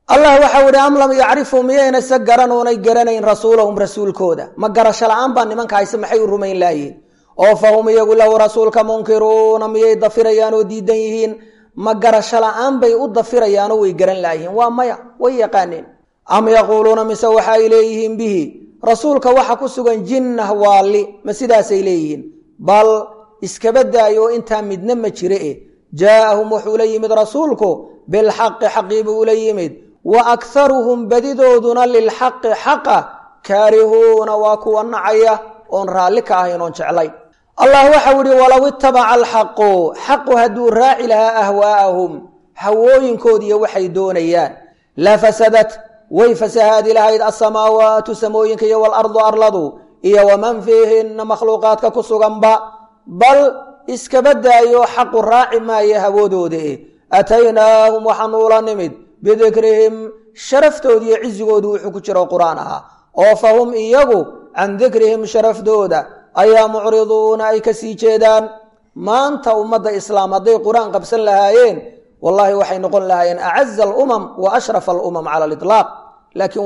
allah waxau idhi am lam yacrifuu miyayna se garanuunay garanayn rasuulahum rasuulkooda ma garasho la-aan baa nimanka hayse maxay u rumayn laayihin oo fa hum iyagu lahu rasuulka munkiruuna miyay dafirayaan oo diidan yihiin ma garasho la-aan bay u dafirayaanoo way garan laayihiin waa maya way yaqaaneen am yaquuluuna mise waxa ay leeyihiin bihi rasuulka waxa ku sugan jinnah waalli ma sidaasay leeyihiin bal iskaba daayo oo intaa midna ma jire e jaa'ahum wuxuu la yimid rasuulku bilxaqi xaqiibuu ula yimid wa akharuhum badidooduna lilxaqi xaqa kaarihuuna waa kuwa nacaya oon raalli ka ahayn oon jeclayn allah waxau ihi walow itabaca alxaqu xaqu hadduu raaci lahaa ahwaa'ahum hawooyinkoodiiyo waxay doonayaan la fasadat way fasahaadi lahayd asamaawaatu samooyinka iyo walardu arladu iyo waman fiihinna makhluuqaadka ku suganba bal iskaba daayo xaqu raaci maayo hawoodooda eh ataynaahum waxaanu ula nimid bidikrihim sharaftooda iyo cizigoodu wuxuu ku jiro qur-aan ahaa oo fa hum iyagu can dikrihim sharaftooda ayaa mucriduuna ay ka sii jeedaan maanta ummadda islaam hadday qur-aan qabsan lahaayeen wallahi waxay noqon lahaayeen acaza alumam wa ashrafa alumam cala aliطlaaq laakiin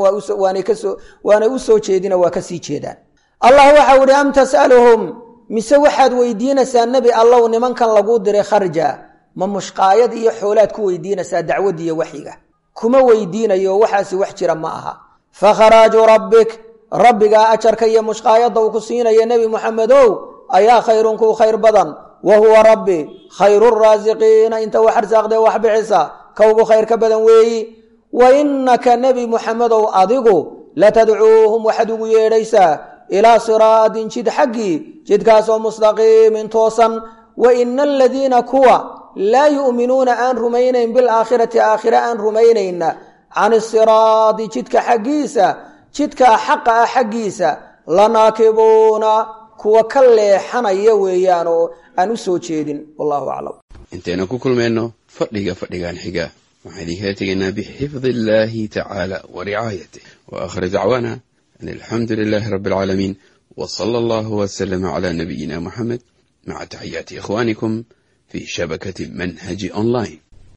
waanay u soo jeedina waa ka sii jeedaan allah waxau ihi am tas'aluhum mise waxaad weydiinaysaa nebi allow nimankan laguu diray kharja ma mushqaayad iyo xoolaad ku weydiinaysaa dacwadiiyo waxyiga kuma weydiinayo waxaasi wax jira ma aha fakharaaju rabbik rabbigaa ajarka iyo mushqaayadda uu ku siinaya nebi moxamedow ayaa khayrun kuu khayr badan wa huwa rabbi khayru raasiqiina inta wax arsaaqdee wax bixisa ka ugu khayr ka badan weeyi wa innaka nebi muxamedow adigu latadcuuhum waxaad ugu yeedhaysaa ilaa siraadin jid xaggii jidkaasoo mustaqiimin toosan wa ina aladiina kuwa laa yu'minuuna aan rumaynayn bilaakhirati aakhire aan rumaynayna can isiraadi jidka xaggiisa jidkaa xaqa ah xaggiisa lanaakibuuna kuwa ka leexanaya weeyaan oo aan u soo jeedin wallahu aclam intaynu ku kulmayno fadhiga fadhigan xiga waxaan idinkala tegaynaa bixifdi illaahi tacaala wa ricaayatih wa aakhir dacwaana an alxamdu lilaahi rabbi alcaalamiin wa sala allahu wasalama calaa nabiyina muxamed maca taxiyaati ikhwaanikum fi shabakati manhaji online